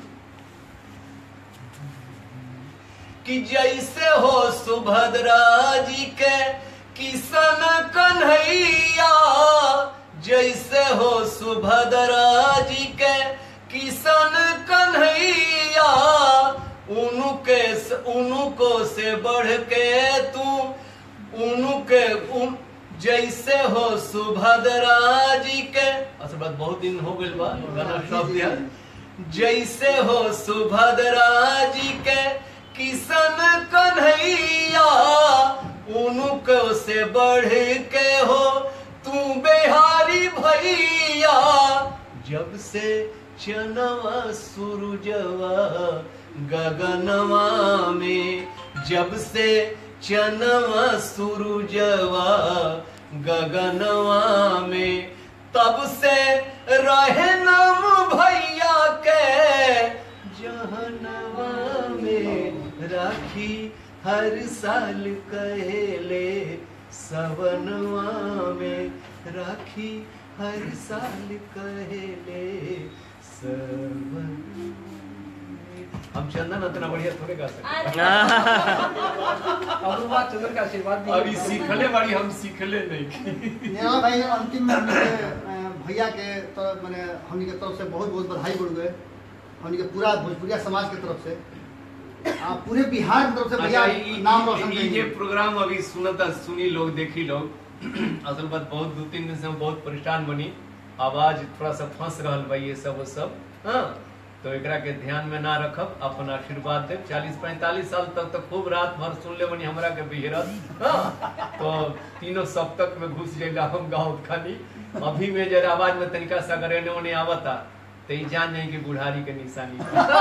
कि जैसे हो सुभद्रा जी के किशन कन्हैया जैसे हो सुभद्रा जी के किशन कन्हैया उनके उनको से बढ़ के तू उनके उन जैसे हो सुभद्रा जी के असल बात बहुत दिन हो गइल बा गाना शब्द याद जैसे हो सुभद्रा जी के किशन कन्हैया उनको से बढ़ के हो तू बिहारी भैया जब से चनवा सूरजवा गगनवा में जब से चनवा सूरजवा गगनवा में तब से रहे नाम भैया के जहनवा में राखी हर साल कहले सवनवा में राखी हर साल कहले सवन हम चंदन उतना बढ़िया थोड़े गा सकते और बात चंद्र का आशीर्वाद भी अभी सीखले बाड़ी हम सीखले नहीं नेहा भाई अंतिम में हमनी के, अ, भैया के तरफ मैंने हमनी के तरफ से बहुत बहुत बधाई बोल गए हमनी के पूरा भोजपुरिया समाज के तरफ से आ, पूरे बिहार की तरफ से भैया अच्छा, ई- नाम ई- रोशन ई- ये करेंगे प्रोग्राम अभी सुनता सुनी लोग देखी लोग असल बात बहुत दो तीन दिन से हम बहुत परेशान बनी आवाज थोड़ा सा फंस रहल बा ये सब वो सब हाँ तो एकरा के ध्यान में ना रखब अपन आशीर्वाद देव चालीस पैंतालीस साल तक तो खूब रात भर सुन ले बनी हमरा के बिहरत हाँ तो तीनों सप्तक में घुस जाइला हम गाँव खानी अभी में जरा आवाज में तनिका सा अगर एने ओने आवता तो ई जान जाए कि बुढ़ारी के निशानी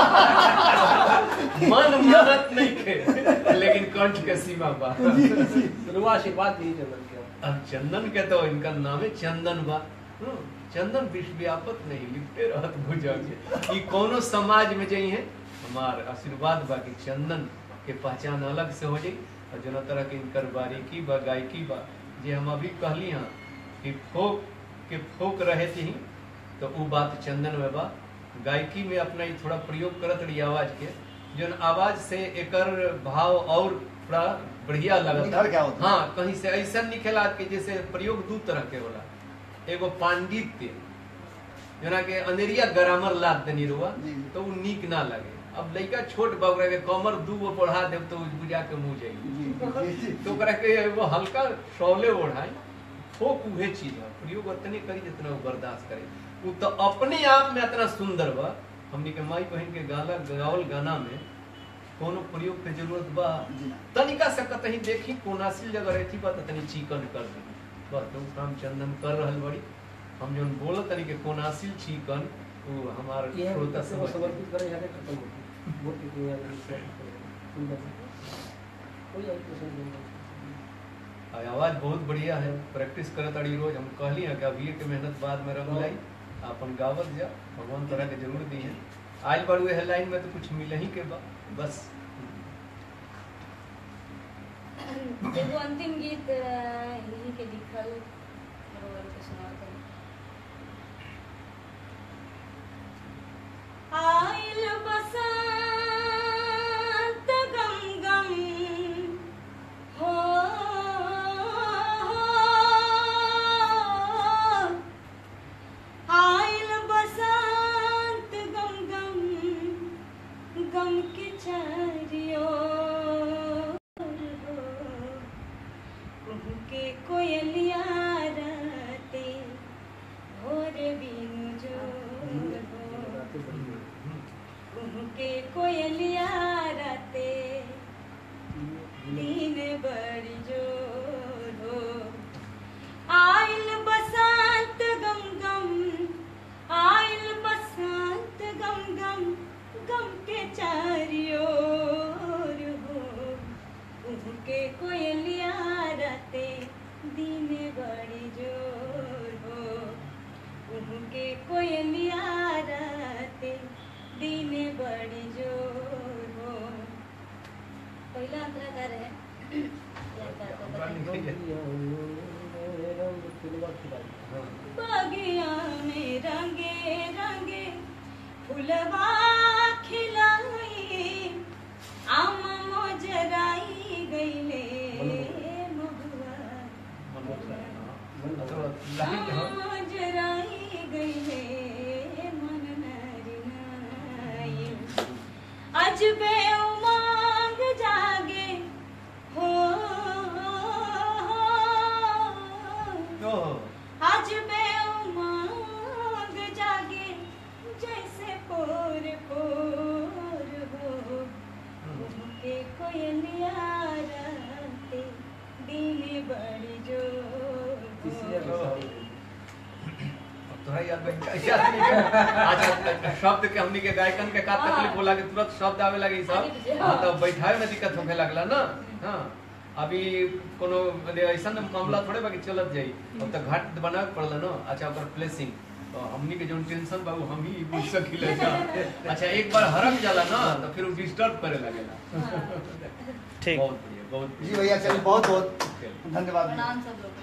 मन मानत नहीं थे लेकिन कंठ के सीमा बा तो आशीर्वाद दी चंद्र के अब चंदन के तो इनका नाम है चंदन बा हम्म, चंदन विश्व व्यापक नहीं लिखते रहत भुजंग ई कोनो समाज में जई है हमार आशीर्वाद बा कि चंदन के पहचान अलग से हो जाई और जना तरह के इनकर बारीकी बा गायकी बा जे हम अभी कहली हाँ कि फोक के फोक रहे थी तो वो बात चंदन में बा गायकी में अपना ही थोड़ा प्रयोग करत रही आवाज के जौन आवाज से एकर भाव और थोड़ा बढ़िया लगता निखर के आवत। हाँ कहीं से ऐसा निकला कि जैसे प्रयोग दू तरह के होला एगो पांडित्य जना के अंधेरिया ग्रामर लाद देनी रुआ जी। तो वो नीक ना लगे अब लड़का छोट बा ओकरा के कमर दू गो बढ़ा देब तो बुझा के मुंह जाई जी, जी, जी। तो ओकरा के एगो हल्का शौले ओढ़ाई फोक उहे चीज है प्रयोग उतने करी जितना वो बर्दाश्त करे वो तो अपने आप में इतना सुंदर बा हमनी के माई बहन के गाना गावल गाना में कोनो प्रयोग के जरूरत बा जी ना। तनिका से कतही देखी कोनासिल जगह रहती बा त तनी चिकन कर दी बस तो काम चंदन कर रहल बड़ी हम जोन बोल तनी के कोनासिल चिकन वो हमार ये श्रोता से समझ समर्पित करें जाके खत्म होती वोट की दुनिया में सुंदर कोई और प्रश्न नहीं आ, आवाज बहुत बढ़िया है प्रैक्टिस करत अड़ी रोज हम कहली हैं कि अभी के मेहनत बाद में रंग लाई अपन गावत जा भगवान तरह के जरूर दी है आयल बार है लाइन में तो कुछ मिल ही के बा बस एगो अंतिम गीत अ, इन्हीं के लिखल रोल के सुनाते हैं आइल बसंत गम गम हो आइल बसंत गम गम गम के चारियो के कोयलिया राते भोर बिनु जो के कोयलिया राते दिन बड़ी जोर हो आइल बसंत गम गम आइल बसंत गम गम दिन बड़ी जोर हो पहिला अंतरा का रहे याद करता हमरा था। नहीं रंग फिल्मा खिलाई हाँ। बागिया में रंगे रंगे फुलवा खिलाई आम मोजराई गईले महुआ थोड़ा लाइन हाँ। मोजराई गईले मन नरिनाई अजबे उमंग जागे हो ओह, आज बे उमंग जागे जैसे पोर पोर हो के कोयलिया राते दिन बड़ी जोर तीसरी हो। अभी अब तोहरा याद बन गया। याद नहीं है। अच्छा शब्द के हमनी के गायकन के का तकलीफ होला कि तुरंत शब्द आवे लगे ई आगे सब पीछे, हाँ हाँ। तो बैठावे में दिक्कत होखे लगला ना हाँ अभी कोनो ऐसा मामला थोड़े बाकी चलत जाई अब तो घाट बनावे के पड़ला ना अच्छा ओकर प्लेसिंग तो हमनी के जो टेंशन बा वो हम ही बुझ सकिले जा अच्छा एक बार हरक जाला ना तो फिर वो डिस्टर्ब करे लगेला ठीक बहुत बढ़िया बहुत जी भैया चलिए बहुत बहुत बढ़िया धन्यवाद प्रणाम सब लोग